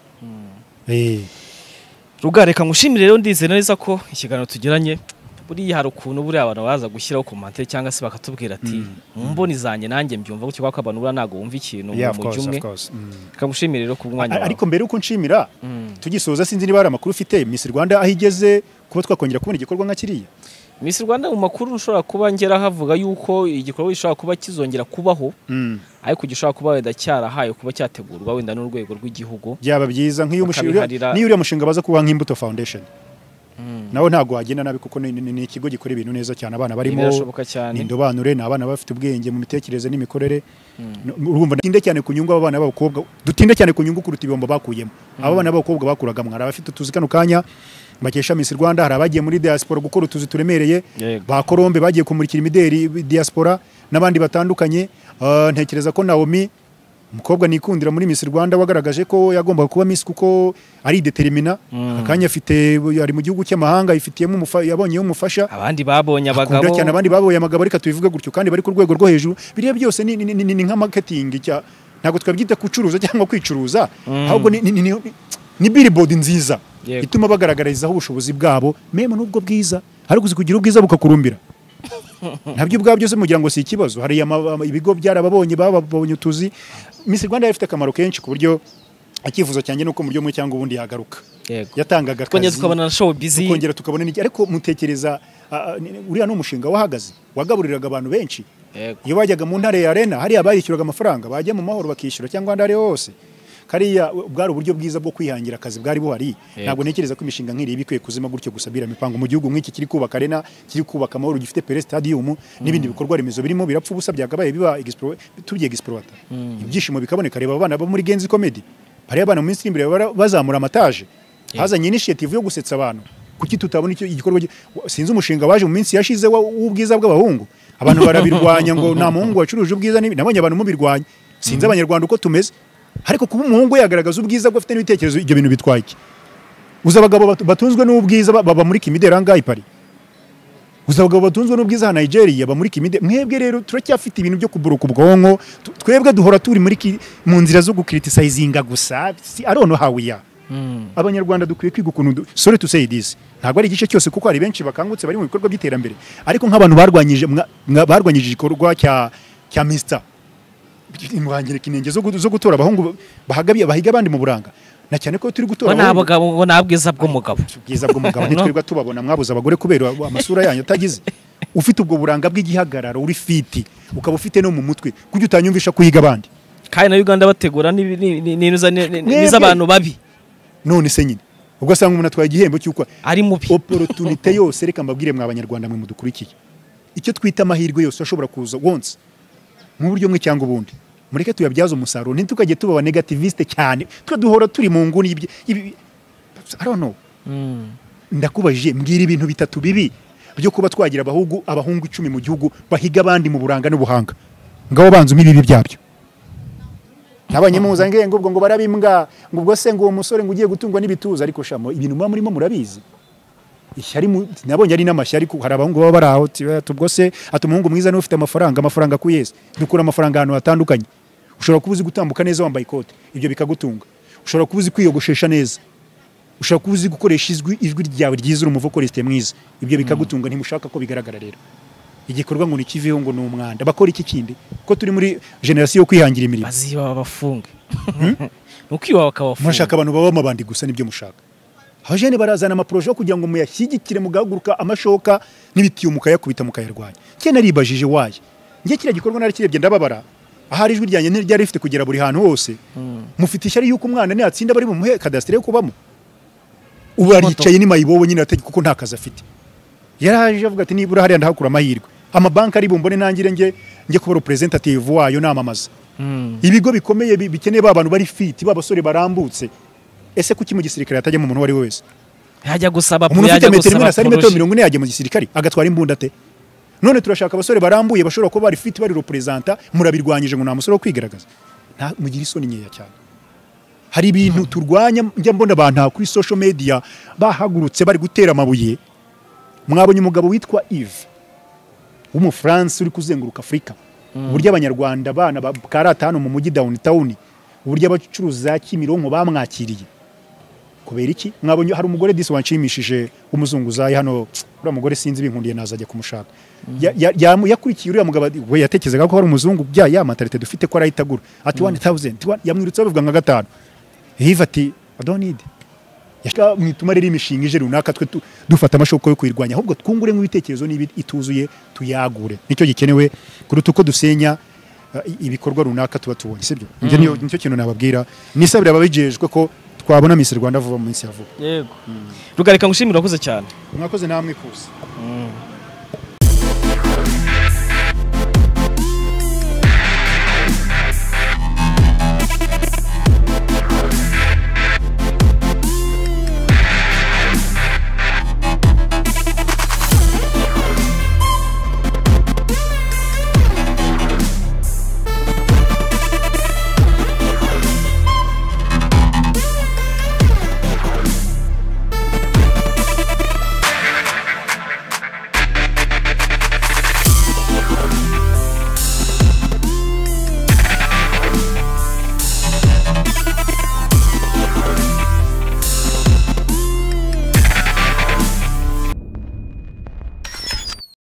Speaker 1: Eh,
Speaker 2: Ruga reka ngushimire rero ndizera neza ko ikiganiro tugiranye buriya hari ukuntu buriya abantu baza gushyiraho komantere cyangwa se bakatubwira ati mu mboni zanjye nanjye mbyumva gutyo kuko abantu buriya ntabwo bumva ikintu
Speaker 1: yeah,
Speaker 2: mu
Speaker 1: of
Speaker 2: mujyi
Speaker 1: course,
Speaker 2: umwe
Speaker 1: of course. Mm.
Speaker 2: reka ngushimire rero ku mwanya
Speaker 1: A-
Speaker 2: wawe
Speaker 1: ariko mbere y'uko nshimira
Speaker 2: Mm.
Speaker 1: tugisoza sinzi niba hari amakuru ufite miss rwanda aho igeze kuba twakongera kubona igikorwa nka kiriya
Speaker 2: Miss Rwanda mu makuru nshobora kuba ngera havuga yuko igikorwa gishobora kuba kizongera kubaho
Speaker 1: Mm.
Speaker 2: ariko gishobora kuba wenda cyarahaye kuba cyategurwa wenda n'urwego rw'igihugu
Speaker 1: byaba byiza nk'iyo umushinga
Speaker 2: Bakabiharira.
Speaker 1: niyo uriya mushinga baza kuba nk'imbuto foundation nawe ntabwo wagenda nabi kuko ni, ni, ni ikigo gikora ibintu neza cyane abana barimo
Speaker 2: Birashoboka cyane.
Speaker 1: ni indobanure ni abana bafite ubwenge mu mitekerereze n'imikorere No- urumva dutinde cyane ku nyungu abana b'abakobwa dutinde cyane ku nyungu kuruta ibihombo bakuyemo aba bana b'abakobwa bakuragamo hari abafite utuzi kano kanya bakesha Miss Rwanda hari abagiye muri diaspora gukora utuzi turemereye
Speaker 2: Yego.
Speaker 1: ba Colombe bagiye kumurikira imideri diaspora n'abandi batandukanye Ah, ntekereza ko Naomi umukobwa nikundira muri Miss Rwanda wagaragaje ko yagombaga kuba Miss kuko ari determina akanya afite ari mu gihugu cy'amahanga ifitiyemo umufa- yabonyeho umufasha
Speaker 2: abandi babonye abagabo
Speaker 1: bakunda cyane abandi baboye amagabo ariko tubivuge gutyo kandi bari ku rwego rwo hejuru biriya byose ni, ni, ni, ni, ni nka marketing cya ntabwo twabyita kucuruza cyangwa kwicuruza ahubwo ni, ni, ni, ni, ni billboard nziza
Speaker 2: Yego.
Speaker 1: ituma bagaragarizaho ubushobozi bwabo mema n'ubwo bwiza ariko uzi kugira ubwiza bukakurumbira nabyo ubwabo byose mugira ngo si ikibazo hari ama- ama- ibigo byarababonye bababonye utuzi Miss Rwanda yari ifite akamaro kenshi ku buryo icyifuzo cyanjye nuko mu buryo bumwe cyangwa ubundi yagaruka
Speaker 2: yego
Speaker 1: yatangaga
Speaker 2: twongera
Speaker 1: akazi
Speaker 2: tukabona na showbiz
Speaker 1: tukongera tukabona n'iki ariko mutekereza ah, ah, ni- ni- uriya ni umushinga wahagaze wagaburiraga abantu benshi
Speaker 2: yego
Speaker 1: iyo bajyaga mu ntara ya arena hariya barishyuraga amafaranga bajya mu mahoro bakishyura cyangwa ahandi ariho hose kariya bwari uburyo bwiza bwo kwihangira akazi bwari buhari ntabwo ntekereza ko imishinga nk'iriya iba ikwiye kuzima gutyo gusa mipango mu gihugu nk'iki kiri kubaka arena kiri kubaka amahoro gifite pere stadium n'ibindi bikorwa remezo birimo birapfa ubusa byakabaye biba explore- tubyeye egisporata ibyishimo bikaboneka reba abana bo muri genzi comedy bariya abana mu minsi iri imbere bara- bazamura amataje hazanye initiative yo gusetsa abantu kuki tutabona icyo igikorwa gi- wa- sinzi umushinga waje mu minsi yashize wa- w'ubwiza bw'abahungu abantu barabirwanya ngo nta muhungu wacuruje ubwiza n'ibi." nabonye abantu mubirwanya sinzi abanyarwanda uko tumeze ariko kuba umuhungu yagaragaza ubwiza bwe afite n'ibitekerezo ibyo bintu bitwaye iki uzi abagabo bat- batunzwe n'ubwiza ba- baba muri kimideri ahangaha i Paris uzi abagabo batunzwe n'ubwiza ha Nigeria baba muri kimideri mwebwe rero turacyafite ibintu byo kuburuka ubwonko tu- twebwe duhora turi muri ki- mu nzira zo gukiritisayizinga gusa si arono hawiya
Speaker 2: Mm.
Speaker 1: abanyarwanda dukwiye kwiga ukuntu du- sorry to say this ntabwo ari igice cyose kuko hari benshi bakangutse bari mu bikorwa by'iterambere ariko nk'abantu barwanyije mwa- mwa- barwanyije igikorwa cya cya Mr imurangirika inenge zo gu- zo gutora abahungu bahagabiye bahiga abandi mu buranga na cyane ko turi gutora
Speaker 2: bo ni
Speaker 1: abahungu-
Speaker 2: abagabo bo ni abwiza bw'umugabo
Speaker 1: ubwiza bw'umugabo ntitwirirwa tubabona mwabuze abagore kubera amasura yanyu atagize ufite ubwo buranga bw'igihagararo uri fiti ukaba ufite no mu mutwe kujya utanyumvisha kuhiga abandi
Speaker 2: kandi na uganda bategura n'ibi- ni- ni- ni- ni- ni-
Speaker 1: Mwebwe-
Speaker 2: ni- n'iz'abantu babi
Speaker 1: none se nyine ugasanga umuntu atwaye igihembo cy'uko
Speaker 2: ari mubi
Speaker 1: opportunité yose reka mbabwire mwa abanyarwanda mwe mudukurikiye icyo twita amahirwe yose ashobora kuza once mu buryo umwe cyangwa ubundi mureke tuyabyaze umusaruro ntitukajye tuba negativiste cyane twe duhora turi mu nguni y'ibyo- ibi- I don't know.
Speaker 2: Mm.
Speaker 1: ndakubajije mbwira ibintu bitatu bibi byo kuba twagira abahungu abahungu icumi mu gihugu bahiga abandi mu buranga n'ubuhanga ngaho banzuma ibibi byabyo nabanyemuzange ngo ubwo ngo barabimbwa ngo ubwo se ngo uwo musore ngo ugiye gutungwa n'ibituza ariko shamo ibintu muba murimo murabizi ishyari mu- nabonye ari n'amashya ariko hari abahungu baba bari aho tuba- ati ubwo se ati umuhungu mwiza niwe ufite amafaranga amafaranga ku yesi dukura amafaranga ahantu hatandukanye ushobora kuba uzi gutambuka neza wambaye ikote ibyo bikagutunga ushobora kuba uzi kwiyogoshesha neza ushobora kuba uzi gukoresha ijwi ijwi ryawe ryiza urumva ukoresha mwiza ibyo bikagutunga ntimushaka ko bigaragara rero igikorwa ngo nikiveho ngo ni umwanda bakora iki kindi ko turi muri generasiyo yo kwihangira imirimo
Speaker 2: baziba babafunge ni ukwiba bakabafunga
Speaker 1: murashaka abantu baba amabandi gusa nibyo mushaka abajene barazana amaporoje yo kugira ngo muyashyigikire mugahaguruka amashoka n'ibitiyo mukayakubita mukayarwanya njye naribajije waye njye kiriya gikorwa narakirebye ndababara ahari ijwi ryanjye ntiryari rifite kugera buri hantu hose mufite ishyari y'uko umwana natsinda bari bumuhe kadasiteri yo kubamo ubu aricaye ni mayibobo nyine ategeka kuko nta kazi afite yaraje avuga ati nibura hariya ndahakura amahirwe amabanki ari bumbone nangire njye njye kuba representative wayo namamaza
Speaker 2: Mm.
Speaker 1: ibigo bikomeye bi- bikeneye ba bantu bari fiti ba basore barambutse ese kuki mu gisirikare hatajyamo umuntu uwo ari we wese
Speaker 2: yajya gusaba
Speaker 1: umuntu ufite
Speaker 2: yajya
Speaker 1: metero imwe
Speaker 2: gusaba
Speaker 1: na sari metero
Speaker 2: poroje.
Speaker 1: mirongo ine yajya mu gisirikare agatwara imbunda te none turashaka abasore barambuye bashobora kuba bari fiti bari representa murabirwanyije ngo nta musore wo kwigaragaza nta mugira isoni nkeya cyane hari ibintu turwanya njya mbona abantu aha kuri social media bahagurutse bari gutera amabuye mwabonye umugabo witwa Yves w'umufaransa uri kuzenguruka afurika uburyo abanyarwanda abana bakarata hano mu mujyi downtown uburyo abacuruzi za kimironko bamwakiriye kubera iki mwabonye hari umugore disi wanshimishije w'umuzunguzayi hano uriya mugore sinzi binkundiye nazajya kumushaka Ya- ya- yamu- yakurikiye uriya mugabo ati, we yatekerezaga ko hari umuzungu bya ya matarite dufite ko arahita agura ati wani tawuzenti yamwirutseho bivuga nka gatanu hiva ati adonide yashaka mwituma rero imishinga ije runaka twe tu- dufata amashoka yo kuyirwanya ahubwo twunguremo ibitekerezo niba ituzuye tuyagure nicyo gikenewe kuruta uko dusenya uh, i- ibikorwa runaka tuba tubonye sibyo njye niyo- nicyo kintu nababwira nisabira ababijejwe ko twabona Miss Rwanda vuba mu minsi ya vuba
Speaker 2: yego rugarika ngushimira urakoze cyane
Speaker 1: mwakoze namwe kuza